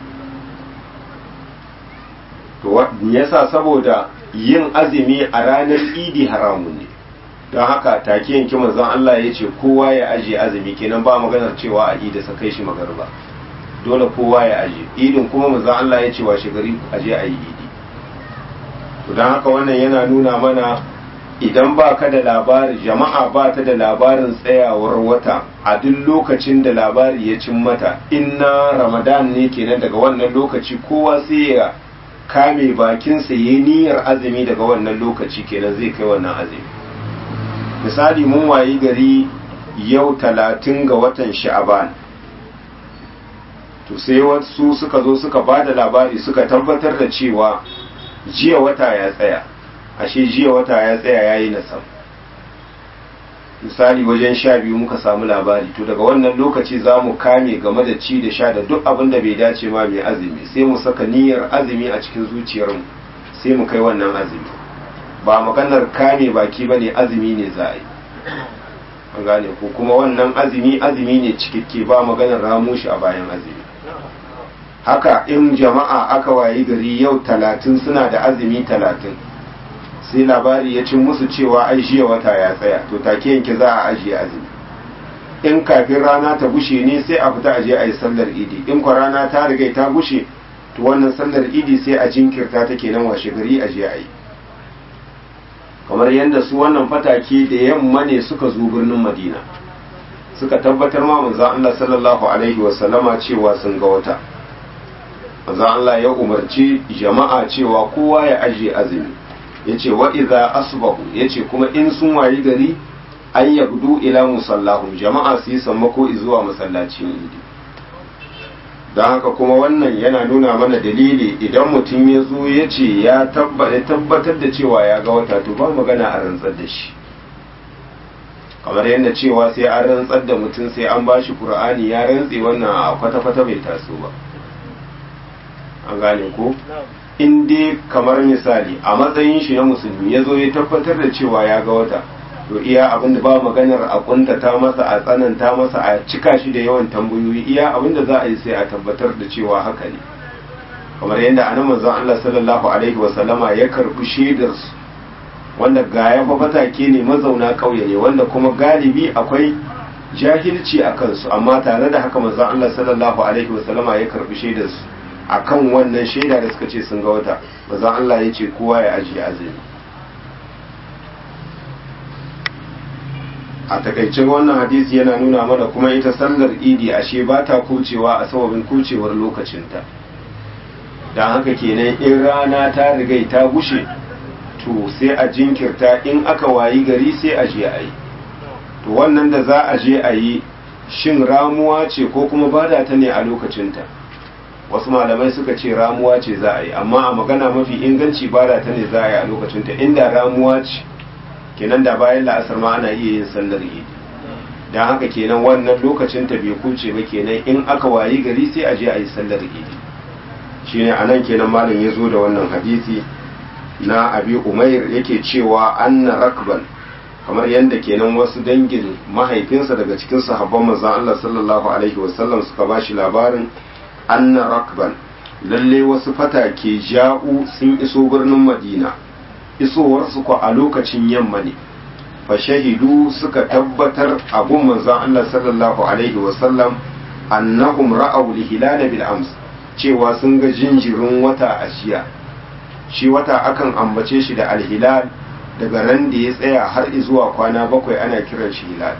to yasa saboda yin azumi a ranar idi haramun ne don haka take yanke mazan Allah ya ce kowa ya ajiye azumi kenan ba maganar cewa a idi sa kai shi magarba dole kowa ya aje idin kuma manzo Allah ya ce wa gari aje a yi idi to dan haka wannan yana nuna mana idan ba ka da labari jama'a ba ta da labarin tsayawar wata a duk lokacin da labari ya cin mata inna ramadan ne kenan daga wannan lokaci kowa sai ya kame bakinsa ya niyyar azumi daga wannan lokaci kenan zai kai wannan azumi misali mun wayi gari yau talatin ga watan sha'aban to sai wasu suka zo suka ba da labari suka tabbatar da cewa jiya wata ya tsaya ashe jiya wata ya tsaya ya yi nasam misali wajen sha biyu muka samu labari to daga wannan lokaci za mu kame game da ci da sha da duk abin da bai dace ma mai azumi sai mu saka niyyar azumi a cikin zuciyarmu sai mu kai wannan azumi ba maganar kame baki ba ne azumi ne za a yi an gane ko kuma wannan azumi azumi ne cikakke ba maganar ramu shi a bayan azumi haka in jama'a aka wayi gari yau talatin suna da azumi talatin sai labari ya cin musu cewa ai jiya wata ya tsaya to take yanke za a ajiye azumi in kafin rana ta gushe ne sai a fita aje a yi sallar idi in kwa rana ta riga ta gushe to wannan sallar idi sai a jinkirta ta kenan washe gari aje a yi kamar yadda su wannan fatake da yamma ne suka zo birnin madina suka tabbatar ma manzon Allah sallallahu alaihi wasallama cewa sun ga wata manzon Allah ya umarci jama'a cewa kowa ya ajiye azumi yace wa idza asbahu yace kuma in sun wayi gari an yabdu ila musallahum jama'a su yi sammako zuwa masallacin idi don haka kuma wannan yana nuna mana dalili idan mutum ya zo ya ce ya tabbatar da cewa ya ga wata to ba magana a rantsar da shi kamar yadda cewa sai an rantsar da mutum sai an bashi qur'ani ya rantse wannan a kwata-kwata bai taso ba an gane ko in dai kamar misali a matsayin shi na musulmi ya zo ya tabbatar da cewa ya ga wata to iya abin da ba maganar a kuntata masa a tsananta masa a cika shi da yawan tambayoyi iya abin da za a yi sai a tabbatar da cewa haka ne kamar yadda anan manzon Allah sallallahu alaihi wasallama ya karbi shaidar su wanda ga ya fatake ne mazauna ƙauye ne wanda kuma galibi akwai jahilci a kansu amma tare da haka manzon Allah sallallahu alaihi wasallama ya karbi shaidar su akan wannan shaida da suka ce sun ga wata manzon Allah ya ce kowa ya ajiye azumi a takaicin wannan hadisi yana nuna mana kuma ita sallar idi ashe ba ta kucewa a sababin kucewar lokacinta don haka kenan in rana ta rigai ta gushe to sai a jinkirta in aka wayi gari sai a je a yi to wannan da za a je a yi shin ramuwa ce ko kuma bada ta ne a lokacinta wasu malamai suka ce ramuwa ce za a yi amma a magana mafi inganci bada ta ne za a yi a lokacinta inda ramuwa ce kenan da bayan la'asar ma ana iya yin sallar idi don haka kenan wannan lokacinta bai kuce ba kenan in aka wayi gari sai a je a yi sallar idi shine anan kenan malam ya zo da wannan hadisi na abi umair yake cewa anna rakban kamar yadda kenan wasu dangin mahaifinsa daga cikin sahabban manzon Allah sallallahu alaihi wasallam suka bashi labarin anna rakban lalle wasu fatake ja'u sun iso birnin Madina isowarsu ko a lokacin yamma ne fa shahidu suka tabbatar abun manzon Allah sallallahu alaihi wasallam annahum ra'aw lihilal bil ams cewa sun ga jinjirin wata a shiya shi wata akan ambace shi da alhilal daga ran da ya tsaya har zuwa kwana bakwai ana kiran shi hilal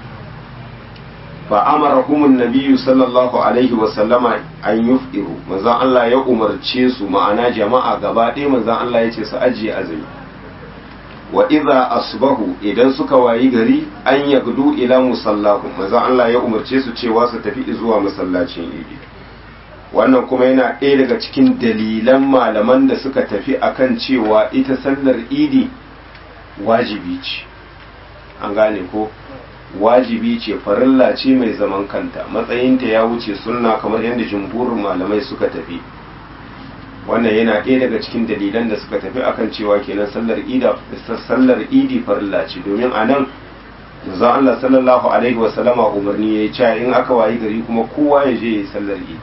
fa amarahum nabiyyu sallallahu alaihi wa sallama an yuf'iru manzon Allah ya umarce su ma'ana jama'a gaba ɗaya manzon Allah ya ce su ajiye azumi wa idza asbahu idan suka wayi gari an yagdu ila musallahu manzon Allah ya umarce su cewa su tafi zuwa masallacin idi wannan kuma yana ɗaya daga cikin dalilan malaman da suka tafi akan cewa ita sallar idi wajibi ce an gane ko wajibi ce farilla ce mai zaman kanta matsayinta ya wuce sunna kamar yadda jumhurin malamai suka tafi wannan yana ɗaya daga cikin dalilan da suka tafi akan cewa kenan sallar ida sallar idi farilla ce domin a nan manzon Allah sallallahu alaihi wa sallama umarni yayi cewa in aka wayi gari kuma kowa ya je ya yi sallar idi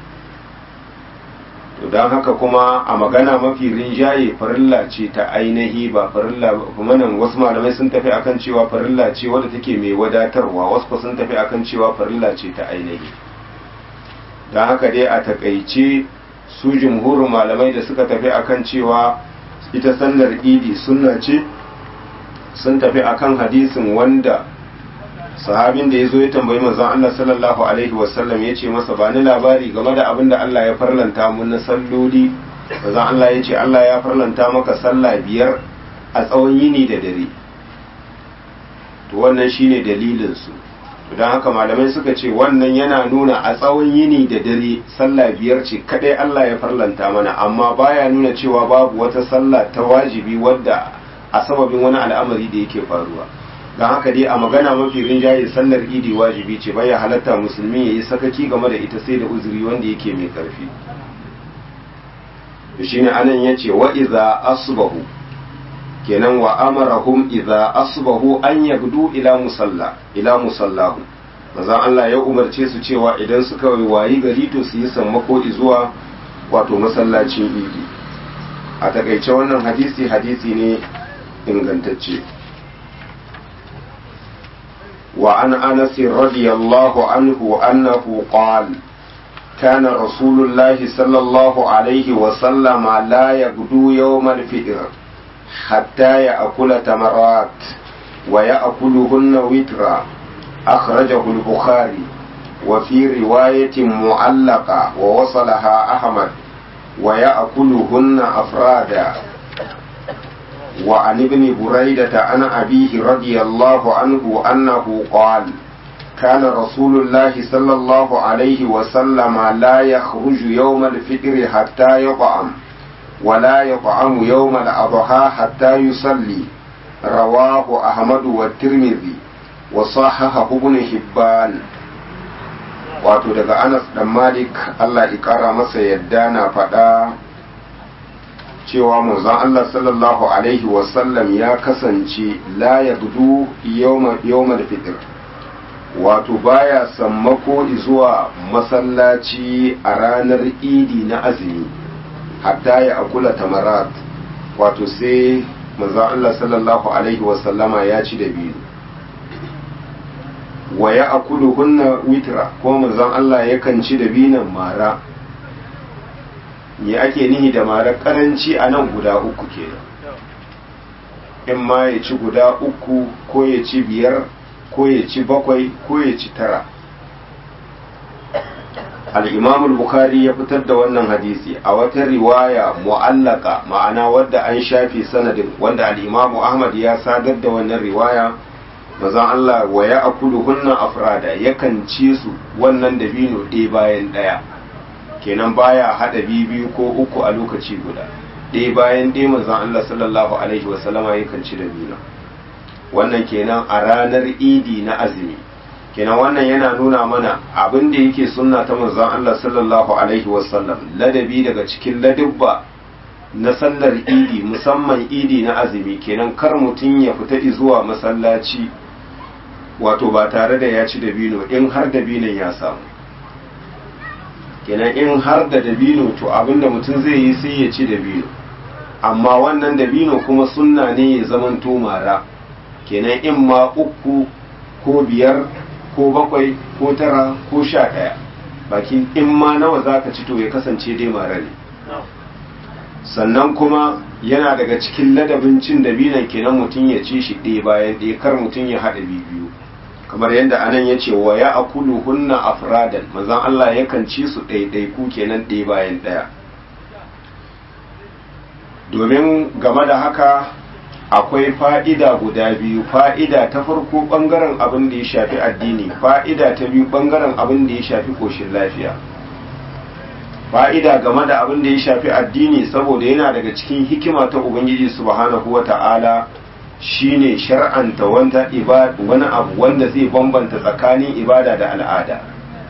to don haka kuma a magana mafi rinjaye farilla ce ta ainihi ba farilla kuma nan wasu malamai sun tafi akan cewa farilla ce wadda take mai wadatarwa wasu sun tafi akan cewa farilla ce ta ainihi don haka dai a takaice su jumhurin malamai da suka tafi akan cewa ita sallar idi sunna ce sun tafi akan hadisin wanda sahabin da ya zo ya tambayi manzon Allah sallallahu alaihi wasallam ya ce masa ba ni labari game da abin da Allah ya farlanta mun na salloli manzon Allah ya ce Allah ya farlanta maka sallah biyar a tsawon yini da dare to wannan shine dalilin su don haka malamai suka ce wannan yana nuna a tsawon yini da dare sallah biyar ce kadai Allah ya farlanta mana amma baya nuna cewa babu wata sallah ta wajibi wadda a sababin wani al'amari da yake faruwa don haka dai a magana mafi rinjaye sallar idi wajibi ce baya halatta musulmi ya yi sakaki game da ita sai da uzuri wanda yake mai karfi shi ne anan ya ce wa iza asbahu kenan wa amarahum iza asbahu an yagdu ila musalla ila musallahu maza Allah ya umarce su cewa idan suka wayi gari to su yi sammako zuwa wato masallacin idi a takaice wannan hadisi hadisi ne ingantacce وعن أنس رضي الله عنه أنه قال كان رسول الله صلى الله عليه وسلم لا يغدو يوم الفطر حتى يأكل تمرات ويأكلهن وترا أخرجه البخاري وفي رواية معلقة ووصلها أحمد ويأكلهن أفرادا وعن ابن بريدة عن أبيه رضي الله عنه أنه قال كان رسول الله صلى الله عليه وسلم لا يخرج يوم الفطر حتى يطعم ولا يطعم يوم الأضحى حتى يصلي رواه أحمد والترمذي وصححه ابن حبان wato daga Anas dan Malik Allah ya kara masa yadda na faɗa cewa manzon Allah sallallahu alaihi wasallam ya kasance la ya gudu yawmal fitr wato baya sammako zuwa masallaci a ranar idi na azumi hatta ya akula tamarat wato sai manzon Allah sallallahu alaihi wasallama ya ci da biyu wa ya akulu hunna witra ko manzon Allah yakan ci da binan mara me ake nihi da mara karanci a nan guda uku kenan in ma ya ci guda uku ko ya ci biyar ko ya ci bakwai ko ya ci tara al bukhari ya fitar da wannan hadisi a wata riwaya mu'allaka ma'ana wadda an shafi sanadin wanda al-imamu ahmad ya sadar da wannan riwaya mazan Allah wa ya akulu hunna afrada yakan ci su wannan dabino ɗaya bayan ɗaya kenan baya haɗa biyu ko uku a lokaci guda ɗaya bayan ɗaya mazan Allah sallallahu alaihi wasallama yakan ci dabino wannan kenan a ranar idi na azumi kenan wannan yana nuna mana abin da yake sunna ta manzon Allah sallallahu alaihi wasallam ladabi daga cikin ladubba na sallar idi musamman idi na azumi kenan kar mutum ya fita zuwa masallaci wato ba tare da ya ci dabino in har dabinon ya samu kenan in har da dabino to abinda mutum zai yi sai ya ci dabino amma wannan dabino kuma sunna ne ya zamanto mara kenan in ma uku ko biyar ko bakwai ko tara ko sha ɗaya bakin in ma nawa za ka ci to ya kasance dai mara ne sannan kuma yana daga cikin ladabin cin dabinan kenan mutum ya ci shi ɗaya bayan ɗaya kar mutum ya haɗa biyu kamar yadda anan ya ce wa ya akulu hunna afradan manzon Allah yakan ci su ɗaiɗaiku kenan ɗaya bayan ɗaya domin game da haka akwai fa'ida guda biyu fa'ida ta farko ɓangaren abin da ya shafi addini fa'ida ta biyu ɓangaren abin da ya shafi ƙoshin lafiya fa'ida game da abin da ya shafi addini saboda yana daga cikin hikima ta ubangiji subhanahu wa ta'ala shine shar'anta wanda wani abu wanda zai bambanta tsakanin ibada da al'ada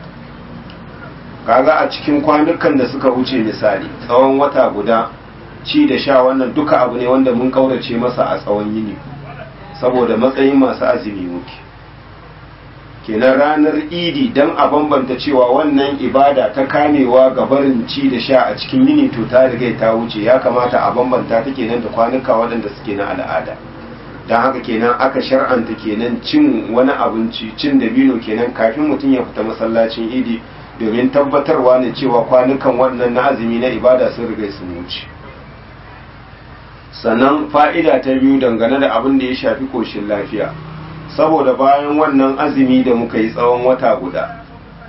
kaga a cikin kwanukan da suka wuce misali tsawon wata guda ci da sha wannan duka abu ne wanda mun kaurace masa a tsawon yini saboda matsayin masu azumi muke kenan ranar idi don a bambanta cewa wannan ibada ta kamewa ga barin ci da sha a cikin yini to ta riga ta wuce ya kamata a bambanta ta kenan da kwanuka waɗanda suke na al'ada don haka kenan aka shar'anta kenan cin wani abinci cin dabino kenan kafin mutum ya fita masallacin idi domin tabbatarwa ne cewa kwanukan wannan na azumi na ibada sun riga sun wuce sannan fa'ida ta biyu dangane da abin da ya shafi koshin lafiya saboda bayan wannan azumi da muka yi tsawon wata guda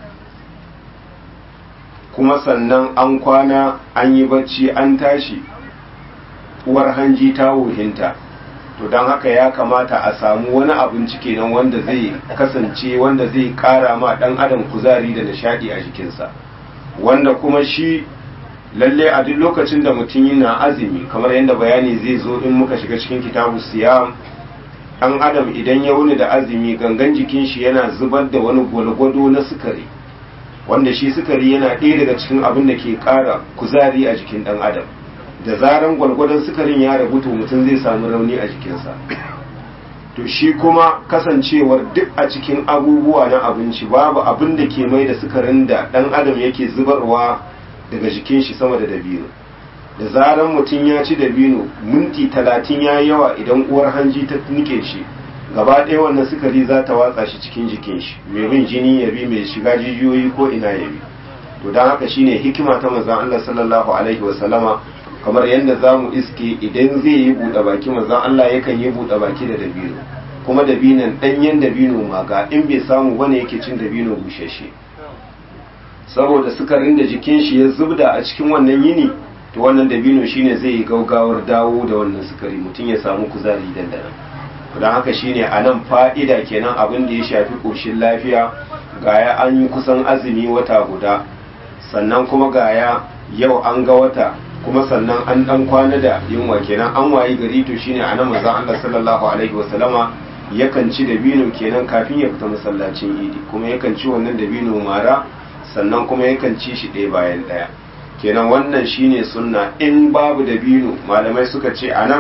kuma sannan an kwana an yi bacci an tashi uwar hanji ta wuhinta to don haka ya kamata a samu wani abinci kenan wanda zai kasance wanda zai kara ma dan adam kuzari da nishadi a jikinsa wanda kuma shi lalle a duk lokacin da mutum yana azumi kamar yadda bayani zai zo in muka shiga cikin kitabu siyam dan adam idan ya wuni da azumi gangan jikin shi yana zubar da wani gwalgwado na sukari wanda shi sukari yana ɗaya daga cikin abin da ke ƙara kuzari a jikin dan adam da zaran gwalgwadon sukarin ya rabu to mutum zai samu rauni a jikinsa to shi kuma kasancewar duk a cikin abubuwa na abinci babu abin da ke mai da sukarin da dan adam yake zubarwa daga jikin shi sama da dabino da zaran mutum ya ci dabino minti talatin ya yi yawa idan uwar hanji ta nike shi gaba ɗaya wannan sukari za ta watsa shi cikin jikin shi mai bin jini ya bi mai shiga jijiyoyi ko ina ya bi to don haka shine hikima ta manzon Allah sallallahu alaihi wa sallama kamar yadda za mu iske idan zai yi buɗe baki manzon Allah yakan yi buɗe baki da dabino kuma dabinon ɗanyen dabino maga in bai samu bane yake cin dabino bushashe saboda sukarin da jikin shi ya zubda a cikin wannan yini to wannan dabino shine zai yi gaugawar dawo da wannan sukari mutum ya samu kuzari dandana don haka shine a nan fa'ida kenan abin da ya shafi ƙoshin lafiya gaya an yi kusan azumi wata guda sannan kuma gaya yau an ga wata kuma sannan an dan kwana da yunwa kenan an wayi gari to shine a nan manzon Allah sallallahu alaihi wasallama yakan ci dabino kenan kafin ya fita masallacin idi kuma yakan ci wannan dabino mara sannan kuma yakan ci shi ɗaya bayan ɗaya kenan wannan shine sunna in babu dabino malamai suka ce a nan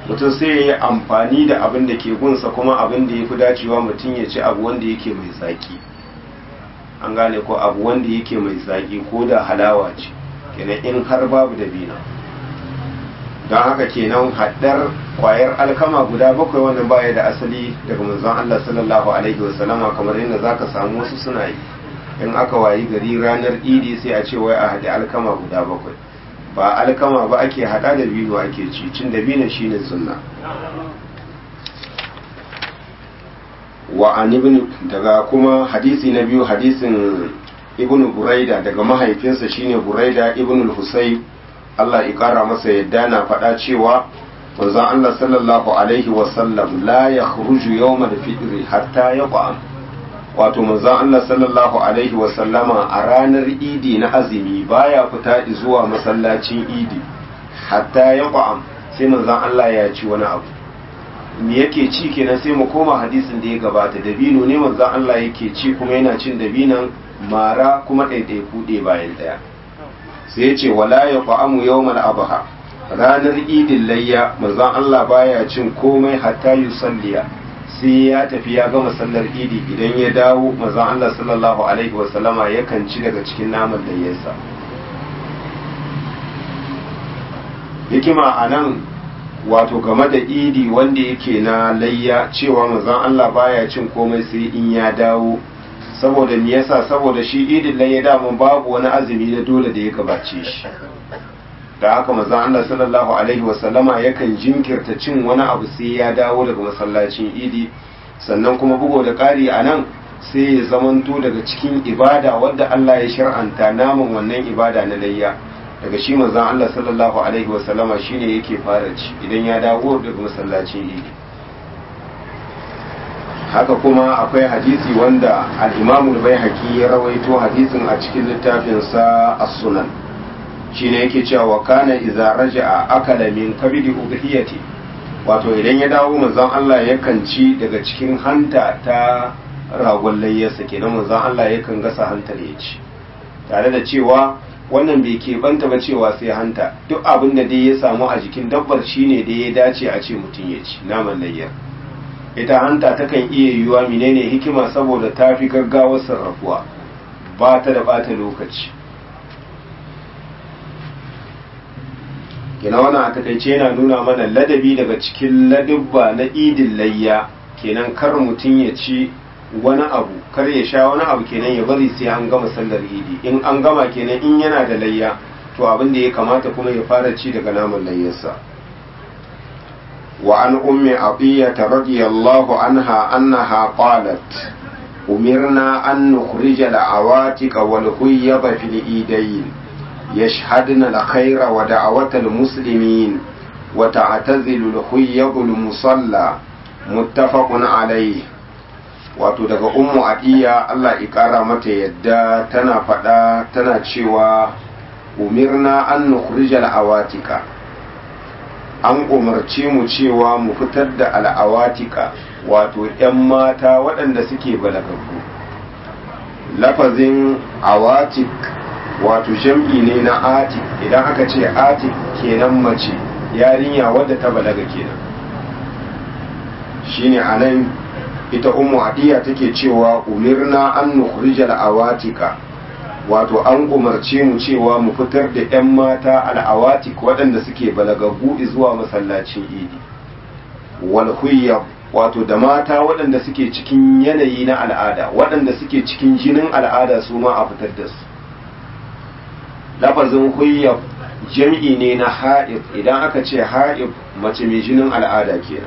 mutum sai ya yi amfani da abin da ke gunsa kuma abin da ya fi dacewa mutum ya ci abu wanda yake mai zaki an gane ko abu wanda yake mai zaki ko da halawa ce kenan in har babu dabino don haka kenan haddar kwayar alkama guda bakwai wannan baya da asali daga manzon Allah sallallahu alaihi wasallama kamar yadda zaka samu wasu suna yi in aka wayi gari ranar idi sai a ce wai a haɗe alkama guda bakwai ba alkama ba ake haɗa da biyu ake ci cin da biyu shine sunna wa an ibn daga kuma hadisi na biyu hadisin ibn buraida daga mahaifinsa shine buraida ibn al-husayb Allah ya kara masa yadda na faɗa cewa manzon Allah sallallahu alaihi wa sallam la yakhruju yawm al-fitr hatta yaqam wato manzon Allah sallallahu alaihi wa sallama a ranar idi na azumi baya fita zuwa masallacin idi hatta yaqam sai manzon Allah ya ci wani abu me yake ci kenan sai mu koma hadisin da ya gabata dabino ne manzon Allah yake ci kuma yana cin dabinan mara kuma ɗaiɗaiku ɗaya bayan ɗaya sai ya ce wala ya fa'amu yawmal abha ranar idin layya manzon Allah baya cin komai hatta yusalliya sai ya tafi ya gama sallar idi idan ya dawo manzon Allah sallallahu alaihi wa sallama yakan ci daga cikin naman layyarsa hikima anan wato game da idi wanda yake na layya cewa manzon Allah baya cin komai sai in ya dawo saboda me yasa saboda shi idin layya daman babu wani azumi na dole da ya gabace shi da haka manzon Allah sallallahu alaihi wasallama yakan jinkirta cin wani abu sai ya dawo daga masallacin idi sannan kuma bugo da ƙari a nan sai ya zamanto daga cikin ibada wadda Allah ya shar'anta naman wannan ibada na layya daga shi manzon Allah sallallahu alaihi wasallama shine yake fara ci idan ya dawo daga masallacin idi haka kuma akwai hadisi wanda al-Imam al-Baihaqi ya rawaito hadisin a cikin littafin sa As-Sunan shine yake cewa wa kana idza raja'a akala min kabidi udhiyati wato idan ya dawo manzon Allah yakan ci daga cikin hanta ta ragon layyarsa kenan manzon Allah yakan gasa hantar ya ci tare da cewa wannan bai keɓanta ba cewa sai hanta duk abin da dai ya samu a jikin dabbar shine da ya dace a ce mutum ya ci naman layyar ita hanta takan iya yiwuwa menene hikima saboda ta fi gaggawar sarrafuwa ba ta da bata lokaci kina wannan a takaice yana nuna mana ladabi daga cikin ladubba na idin layya kenan kar mutum ya ci wani abu kar ya sha wani abu kenan ya bari sai an gama sallar idi in an gama kenan in yana da layya to abin da ya kamata kuma ya fara ci daga naman layyarsa وعن أم عطية رضي الله عنها أنها قالت أمرنا أن نخرج العواتق والخيض في الإيدين يشهدن الخير ودعوة المسلمين وتعتزل الخيض المصلى متفق عليه wato daga ummu adiya Allah ikara mata yadda tana faɗa tana cewa umirna an nukhrijal awatika an umarci mu cewa mu fitar da al'awatika wato ‘yan mata waɗanda suke balagaggu lafazin awatik wato jam'i ne na atik idan aka ce atik kenan mace yarinya wadda ta balaga kenan shine a nan ita umu adiya take cewa umirna an nukhrijal awatika wato an umarce mu cewa mu fitar da 'yan mata al'awatik waɗanda suke balagaggu zuwa masallacin idi wal wato da mata waɗanda suke cikin yanayi na al'ada waɗanda suke cikin jinin al'ada su ma a fitar da su lafazin huyyab jam'i ne na ha'ib idan aka ce ha'ib mace mai jinin al'ada kenan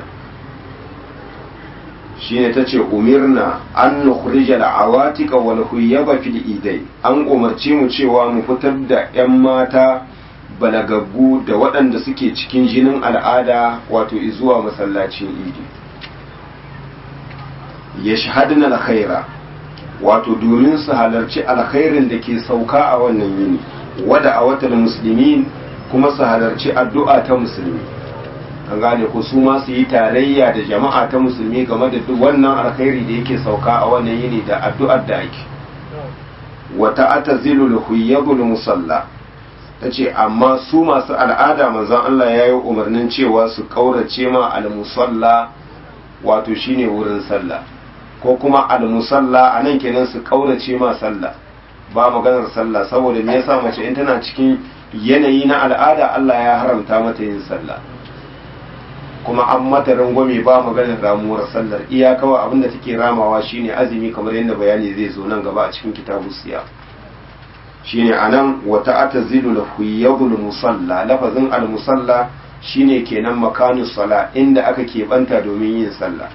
shine ta ce umirna an nukhrija al'awatika wal huyyaba fil idai an umarci mu cewa mu fitar da 'yan mata balagaggu da waɗanda suke cikin jinin al'ada wato zuwa masallacin idi ya shahadina alkhaira wato domin su halarci alkhairin da ke sauka a wannan yini wada a watan musulmin kuma su halarci addu'a ta musulmi an gane ko su ma su yi tarayya da jama'a ta musulmi game da duk wannan alkhairi da yake sauka a wannan yini da addu'ar da ake wata atazilul huyyabul musalla ta ce amma su masu al'ada manzon Allah ya yi umarnin cewa su ƙaurace ma al-musalla wato shine wurin sallah ko kuma al-musalla a nan kenan su ƙaurace ma sallah ba maganar sallah saboda me yasa mace in tana cikin yanayi na al'ada Allah ya haramta mata yin sallah kuma an mata rangwame ba maganar ramuwar sallar iya kawai abinda take ramawa shine azumi kamar yadda bayani zai zo nan gaba a cikin kitabu siya shine anan wata atazilu lahu yadul musalla lafazin al musalla shine kenan makanu sala inda aka keɓanta domin yin sallah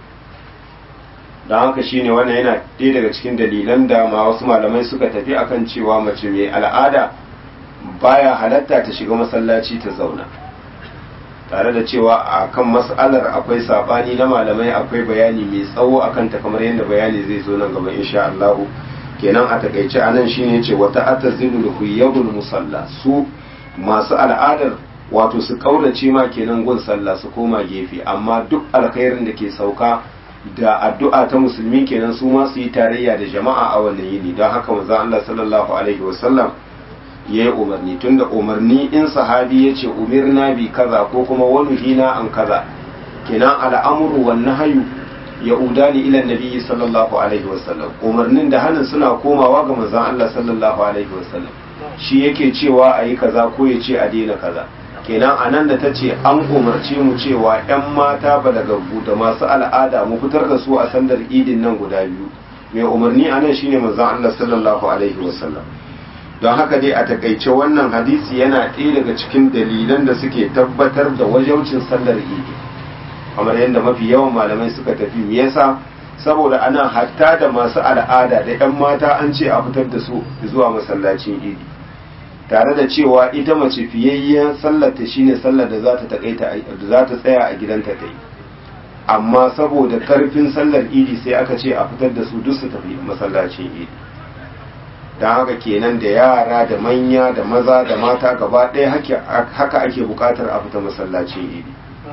don haka shine wannan yana ɗaya daga cikin dalilan da ma wasu malamai suka tafi akan cewa mace mai al'ada baya halatta ta shiga masallaci ta zauna tare da cewa a kan mas'alar akwai sabani na malamai akwai bayani mai tsawo akan ta kamar yadda bayani zai zo nan gaba insha Allah kenan a takaice anan shine yace wata atazilu huyabul musalla su masu al'adar wato su kaurace ma kenan gun sallah su koma gefe amma duk alkhairin da ke sauka da addu'a ta musulmi kenan su ma su yi tarayya da jama'a a wannan yini don haka manzon Allah sallallahu alaihi wasallam ya yi umarni tunda umarni in sahabi ya ce umirna bi kaza ko kuma wani hina an kaza kenan al'amuru wan nahyu ya udani ila nabi sallallahu alaihi wasallam umarnin da hannun suna komawa ga manzon Allah sallallahu alaihi wasallam shi yake cewa ayi kaza ko ya ce a daina kaza kenan anan da ta ce an umarce mu cewa yan mata balagaggu da masu al'ada mu fitar da su a sandar idin nan guda biyu mai umarni anan shine manzon Allah sallallahu alaihi wasallam don haka dai a takaice wannan hadisi yana ɗaya daga cikin dalilan da suke tabbatar da wajaucin sallar idi kamar yadda mafi yawan malamai suka tafi me yasa saboda ana hatta da masu al'ada da 'yan mata an ce a fitar da su zuwa masallacin idi tare da cewa ita mace fiyayyen sallar ta shine sallar da za ta takaita da za ta tsaya a gidanta ta yi amma saboda karfin sallar idi sai aka ce a fitar da su duk su tafi masallacin idi don haka kenan da yara da manya da maza da mata gaba ɗaya haka ake buƙatar a fita masallacin idi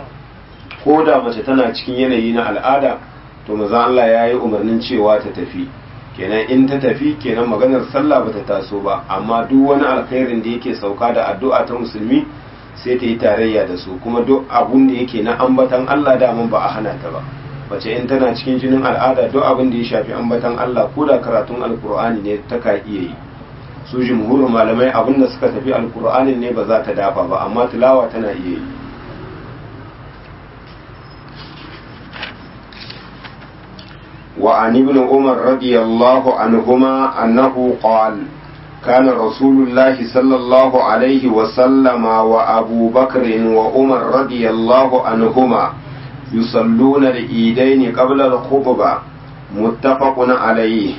ko da mace tana cikin yanayi na al'ada to maza Allah ya yi umarnin cewa ta tafi kenan in ta tafi kenan maganar sallah bata taso ba amma duk wani alkhairin da yake sauka da addu'a ta musulmi sai ta yi tarayya da su kuma duk abun da yake na ambatan Allah daman ba a hana ta ba mace in tana cikin jinin al'ada duk abin da ya shafi ambatan Allah ko da karatun alkur'ani ne ta ka iya yi su jumhurin malamai abin da suka tafi alkur'anin ne ba za ta dafa ba amma tilawa tana iya yi وعن ابن عمر رضي الله عنهما أنه قال كان رسول الله صلى الله عليه وسلم وأبو بكر وعمر رضي الله عنهما يصلون العيدين قبل الخطبة متفق عليه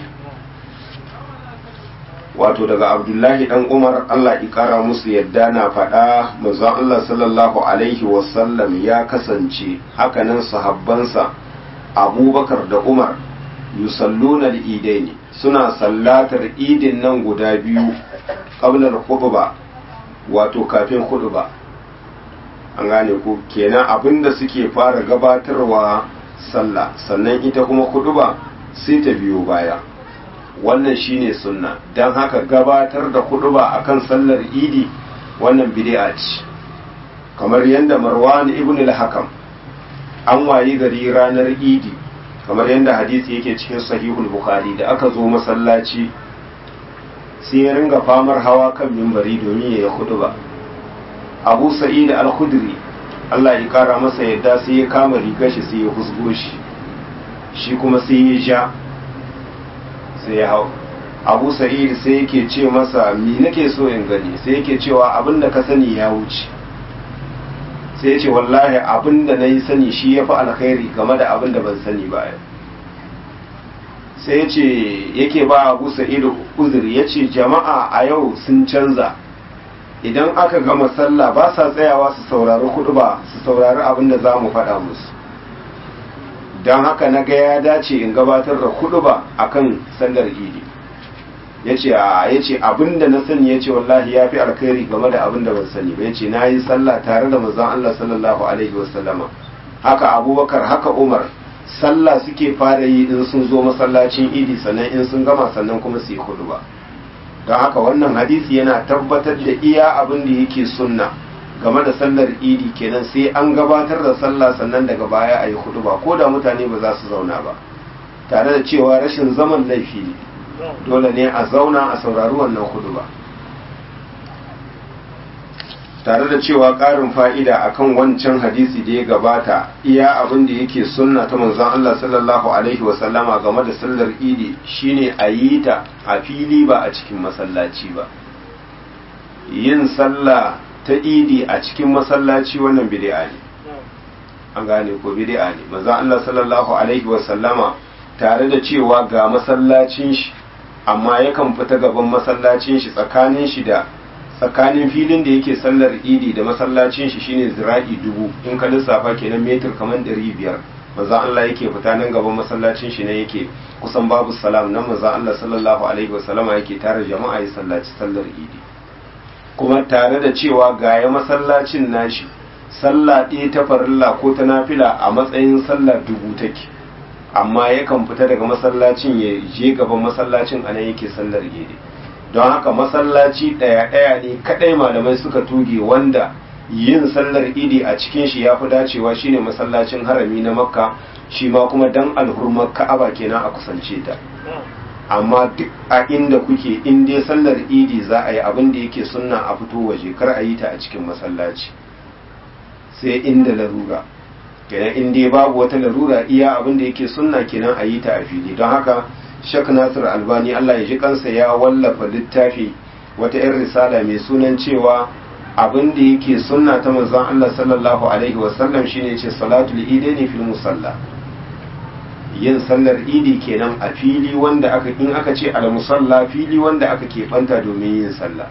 wato daga abdullahi dan umar allah ikara musu yadda na faɗa manzon allah sallallahu alaihi wasallam ya kasance hakanan sahabbansa abubakar da umar yusalluna al-idaini suna sallatar idin nan guda biyu qabla al-khutba wato kafin khutba an gane ko kenan abinda suke fara gabatarwa sallah sannan ita kuma khutba sai ta biyo baya wannan shine sunna dan haka gabatar da khutba akan sallar idi wannan bid'a ce kamar yadda marwan ibn al-hakam an wayi gari ranar idi kamar yadda hadisi yake cikin sahihul bukhari da aka zo masallaci sai ya ringa famar hawa kan mimbari domin ya yi ba. abu sa'id al-khudri Allah ya kara masa yadda sai ya kama rigar shi sai ya husgo shi shi kuma sai ya ja sai ya hau abu sa'id sai yake ce masa mi nake so in gani sai yake cewa abin da ka sani ya wuce sai ya ce wallahi abin da na yi sani shi ya fi alkhairi game da abin da ban sani ba sai ya ce yake ba abu sa'idu uzuri ya ce jama'a a yau sun canza idan aka gama sallah ba sa tsayawa su saurari kudu ba su saurari abin da za mu faɗa musu don haka na ga ya dace in gabatar da kudu ba a kan sallar idi ya ce ya ce abin da na sani ya ce wallahi ya fi alkhairi game da abin da ban sani ba ya ce na yi sallah tare da manzon Allah sallallahu alaihi wasallama haka abubakar haka umar sallah suke fara yi in sun zo masallacin idi sannan in sun gama sannan kuma su yi hudu ba don haka wannan hadisi yana tabbatar da iya abin da yake sunna game da sallar idi kenan sai an gabatar da sallah sannan daga baya a yi hudu ba ko da mutane ba za su zauna ba tare da cewa rashin zaman laifi ne dole ne a zauna a saurari wannan hudu ba tare da cewa ƙarin fa'ida akan wancan hadisi da ya gabata iya abin da yake sunna ta manzon Allah sallallahu alaihi wasallama game da sallar idi shine a yi ta a fili ba a cikin masallaci ba yin sallah ta idi a cikin masallaci wannan bid'a ne an gane ko bid'a ne manzon Allah sallallahu alaihi wasallama tare da cewa ga masallacin shi amma yakan fita gaban masallacin shi tsakanin shi da tsakanin filin da yake sallar idi da masallacin shi shine zira'i dubu in ka lissafa kenan metir kamar ɗari biyar maza Allah yake fita nan gaban masallacin shi ne yake kusan babu salam nan maza Allah sallallahu alaihi wasallama yake tare jama'a ya sallaci sallar idi kuma tare da cewa gaya masallacin nashi sallah ɗaya ta farilla ko ta nafila a matsayin sallar dubu take amma yakan fita daga masallacin ya je gaban masallacin anan yake sallar idi don haka masallaci ɗaya-ɗaya ne kaɗai malamai suka tuge wanda yin sallar idi a cikin shi ya fi dacewa shine masallacin harami na makka shi ma kuma dan alhurmar ka'aba kenan a kusance ta amma duk a inda kuke in dai sallar idi za a yi abin da yake sunna a fito waje kar a yi ta a cikin masallaci sai inda larura kenan in dai babu wata larura iya abin da yake sunna kenan a yi ta a fili don haka Sheikh Nasir Albani Allah ya ji kansa ya wallafa littafi wata 'yan risala mai sunan cewa abin da yake sunna ta manzon Allah sallallahu alaihi wasallam shine ce salatul idaini fil musalla yin sallar idi kenan a fili wanda aka in aka ce al musalla fili wanda aka keɓanta domin yin sallah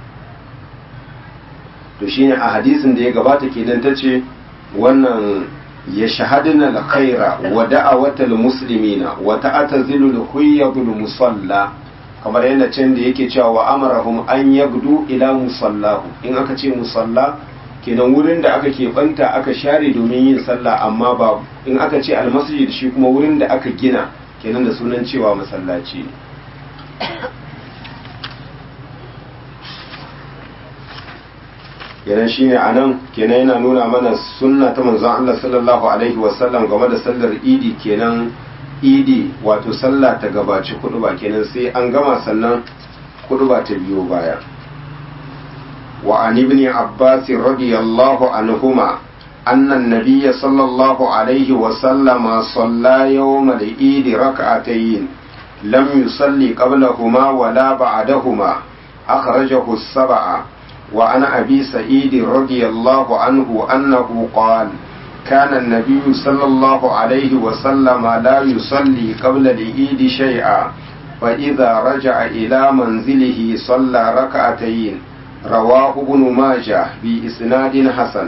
to shine a hadisin da ya gabata kenan tace wannan يشهدن الخير ودعوة المسلمين وتعتزل الخيض المصلى kamar yana can da yake cewa wa amarahum an yagdu ila musallahu in aka ce musalla kenan wurin da aka keɓanta aka share domin yin sallah amma ba in aka ce almasjid shi kuma wurin da aka gina kenan da sunan cewa masallaci ne kenan shine anan kenan yana nuna mana sunna ta manzon Allah sallallahu alaihi wasallam game da sallar idi kenan idi wato sallah ta gabaci kuduba kenan sai an gama sannan kuduba ta biyo baya wa an ibn abbas radiyallahu anhuma أن النبي صلى الله عليه وسلم صلى يوم العيد ركعتين لم يصلي قبلهما ولا بعدهما أخرجه السبعة وعن أبي سعيد رضي الله عنه أنه قال كان النبي صلى الله عليه وسلم لا يصلي قبل العيد شيئا فإذا رجع إلى منزله صلى ركعتين رواه ابن ماجه بإسناد حسن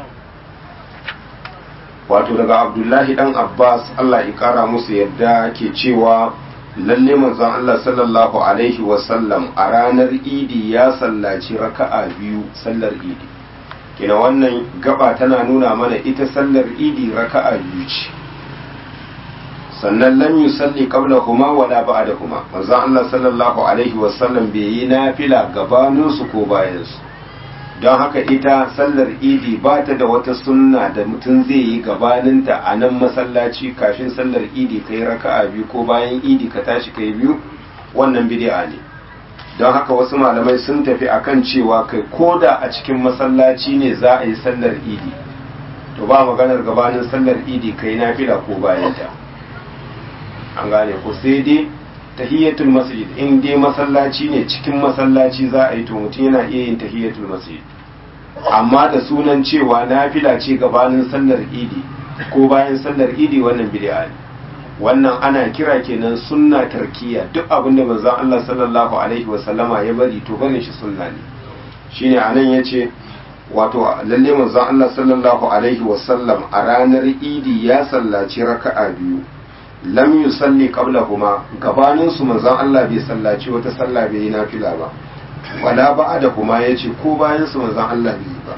wato daga abdullahi dan abbas allah ya kara musu yadda ke cewa lalle manzon Allah sallallahu alaihi wasallam a ranar idi ya sallaci raka'a biyu sallar idi kina wannan gaba tana nuna mana ita sallar idi raka'a biyu ce sannan lam yusalli qablahuma wala ba'dahuma manzon Allah sallallahu alaihi wasallam bai yi nafila gabanin su ko bayan su don haka ita sallar idi ba ta da wata sunna da mutum zai yi gabaninta a nan masallaci kafin sallar idi ka yi raka'a biyu ko bayan idi ka tashi ka yi biyu wannan bid'a ne don haka wasu malamai sun tafi akan cewa kai koda a cikin masallaci ne za a yi sallar idi to ba maganar gabanin sallar idi ka yi nafila ko bayanta an gane ko sai dai tahiyatul masjid in dai masallaci ne cikin masallaci za a yi to mutum yana iya yin tahiyatul masjid amma da sunan cewa nafila ce gabanin sallar idi ko bayan sallar idi wannan bid'a ne wannan ana kira kenan sunna tarkiya duk abin da manzon Allah sallallahu alaihi wa sallama ya bari to barin shi sunna ne shine anan yace wato lalle manzon Allah sallallahu alaihi wa sallam a ranar idi ya sallaci raka'a biyu lam yusalli qablahuma gabanin su manzon Allah bai sallaci wata sallah bai yi nafila ba wala ba'da kuma yace ko bayan su manzon Allah bai ba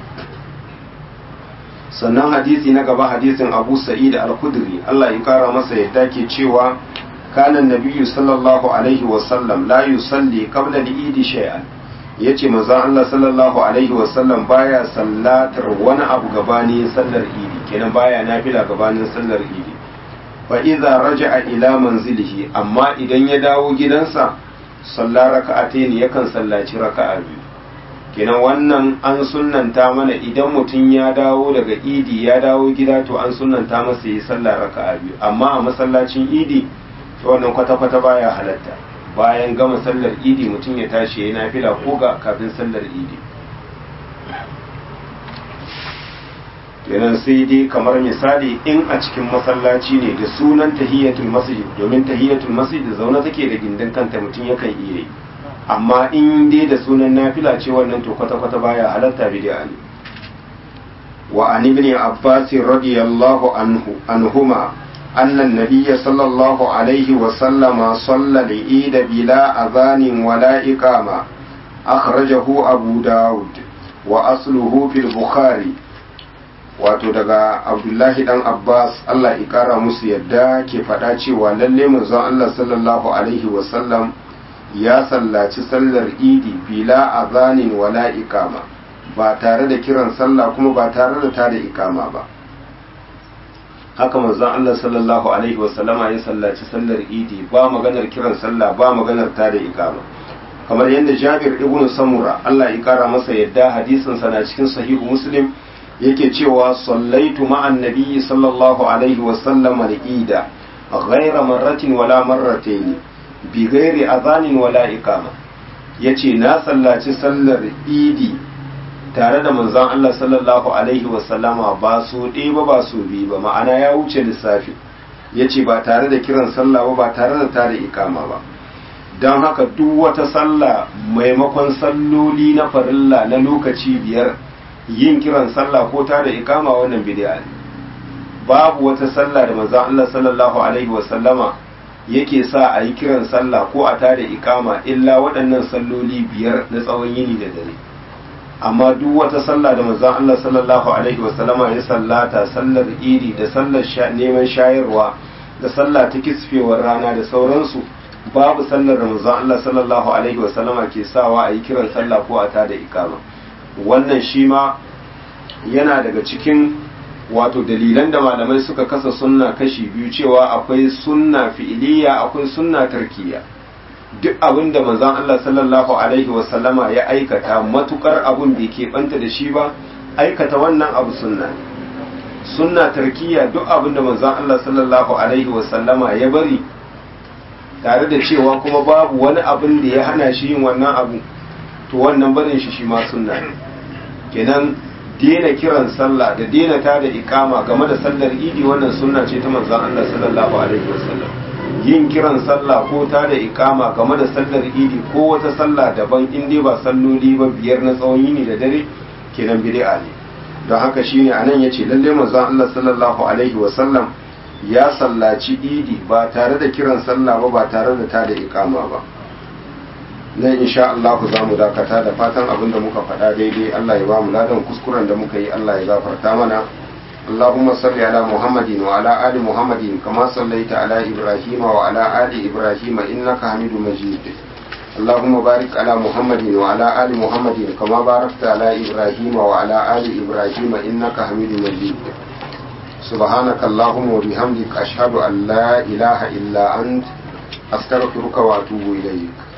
sannan hadisi na gaba hadisin Abu Sa'id al-Khudri Allah ya kara masa yadda ke cewa kana nabiyyu sallallahu alaihi wa sallam la yusalli qabla al-eid shay'an yace manzon Allah sallallahu alaihi wa sallam baya sallatar wani abu gabanin sallar idi kenan baya nafila gabanin sallar idi fa idza raja'a ila manzilihi amma idan ya dawo gidansa salla raka'atayn yakan sallaci raka'a biyu kenan wannan an sunnanta mana idan mutum ya dawo daga idi ya dawo gida to an sunnanta masa yi sallah raka'a biyu amma a masallacin idi to wannan kwata-kwata baya halatta bayan gama sallar idi mutum ya tashi ya yi nafila ko ga kafin sallar idi kenan sai dai kamar misali in a cikin masallaci ne da sunan tahiyatul masjid domin tahiyatul masjid da zaune take da gindin kanta mutum yakan iya yi amma in dai da sunan nafila ce wannan to kwata-kwata baya halatta bid'a ne wa an ibn abbas radiyallahu anhu anhuma أن النبي صلى الله عليه وسلم صلى العيد بلا أذان ولا إقامة أخرجه أبو داود وأصله في البخاري wato daga abdullahi dan abbas allah ya kara musu yadda ke faɗa cewa lalle manzon allah sallallahu alaihi wasallam ya sallaci sallar idi bila azanin wala ikama ba tare da kiran sallah kuma ba tare da tada ikama ba haka manzon Allah sallallahu alaihi wasallama ya sallaci sallar idi ba maganar kiran sallah ba maganar tada ikama kamar yadda Jabir ibn Samura Allah ya kara masa yadda hadisin sa na cikin sahihu Muslim yake cewa sallaitu ma'an nabiyyi sallallahu alaihi wasallam al-ida ghayra marratin wala marratayn bi ghairi adhanin wala ikama yace na sallaci sallar idi tare da manzon Allah sallallahu alaihi wasallama ba su ɗaya ba ba su biyu ba ma'ana ya wuce lissafi ya ce ba tare da kiran sallah ba ba tare da tare ikama ba don haka duk wata sallah maimakon salloli na farilla na lokaci biyar yin kiran sallah ko tare ikama wannan bid'a ne babu wata sallah da manzon Allah sallallahu alaihi wasallama yake sa a yi kiran sallah ko a tare ikama illa waɗannan salloli biyar na tsawon yini da dare amma duk wata sallah da manzon Allah sallallahu alaihi wasallama ya sallata sallar idi da sallar neman shayarwa da sallah ta kisfewar rana da sauransu babu sallar da manzon Allah sallallahu alaihi wasallama ke sawa a yi kiran sallah ko a tada ikama wannan shi ma yana daga cikin wato dalilan da malamai suka kasa sunna kashi biyu cewa akwai sunna fi'iliya akwai sunna tarkiya duk abin da manzon Allah sallallahu alaihi wasallama ya aikata matukar abun bai keɓanta da shi ba aikata wannan abu sunna sunna tarkiya duk abin da manzon Allah sallallahu alaihi wasallama ya bari tare da cewa kuma babu wani abin da ya hana shi yin wannan abu to wannan barin shi shi ma sunna ne kenan dena kiran sallah da dena ta da ikama game da sallar idi wannan sunna ce ta manzon Allah sallallahu alaihi wasallam yin kiran sallah ko ta da ikama game da sallar idi ko wata sallah daban in dai ba salloli ba biyar na tsawon yini da dare kenan bid'a ne don haka shine anan yace lalle manzon Allah sallallahu alaihi wasallam ya sallaci idi ba tare da kiran sallah ba ba tare da ta da ikama ba nan insha Allah za mu dakata da fatan abin da muka faɗa daidai Allah ya ba mu ladan kuskuren da muka yi Allah ya gafarta mana اللهم صل على محمد وعلى آل محمد كما صليت على إبراهيم وعلى آل إبراهيم إنك حميد مجيد اللهم بارك على محمد وعلى آل محمد كما باركت على إبراهيم وعلى آل إبراهيم إنك حميد مجيد سبحانك اللهم وبحمدك أشهد أن لا إله إلا أنت أستغفرك وأتوب إليك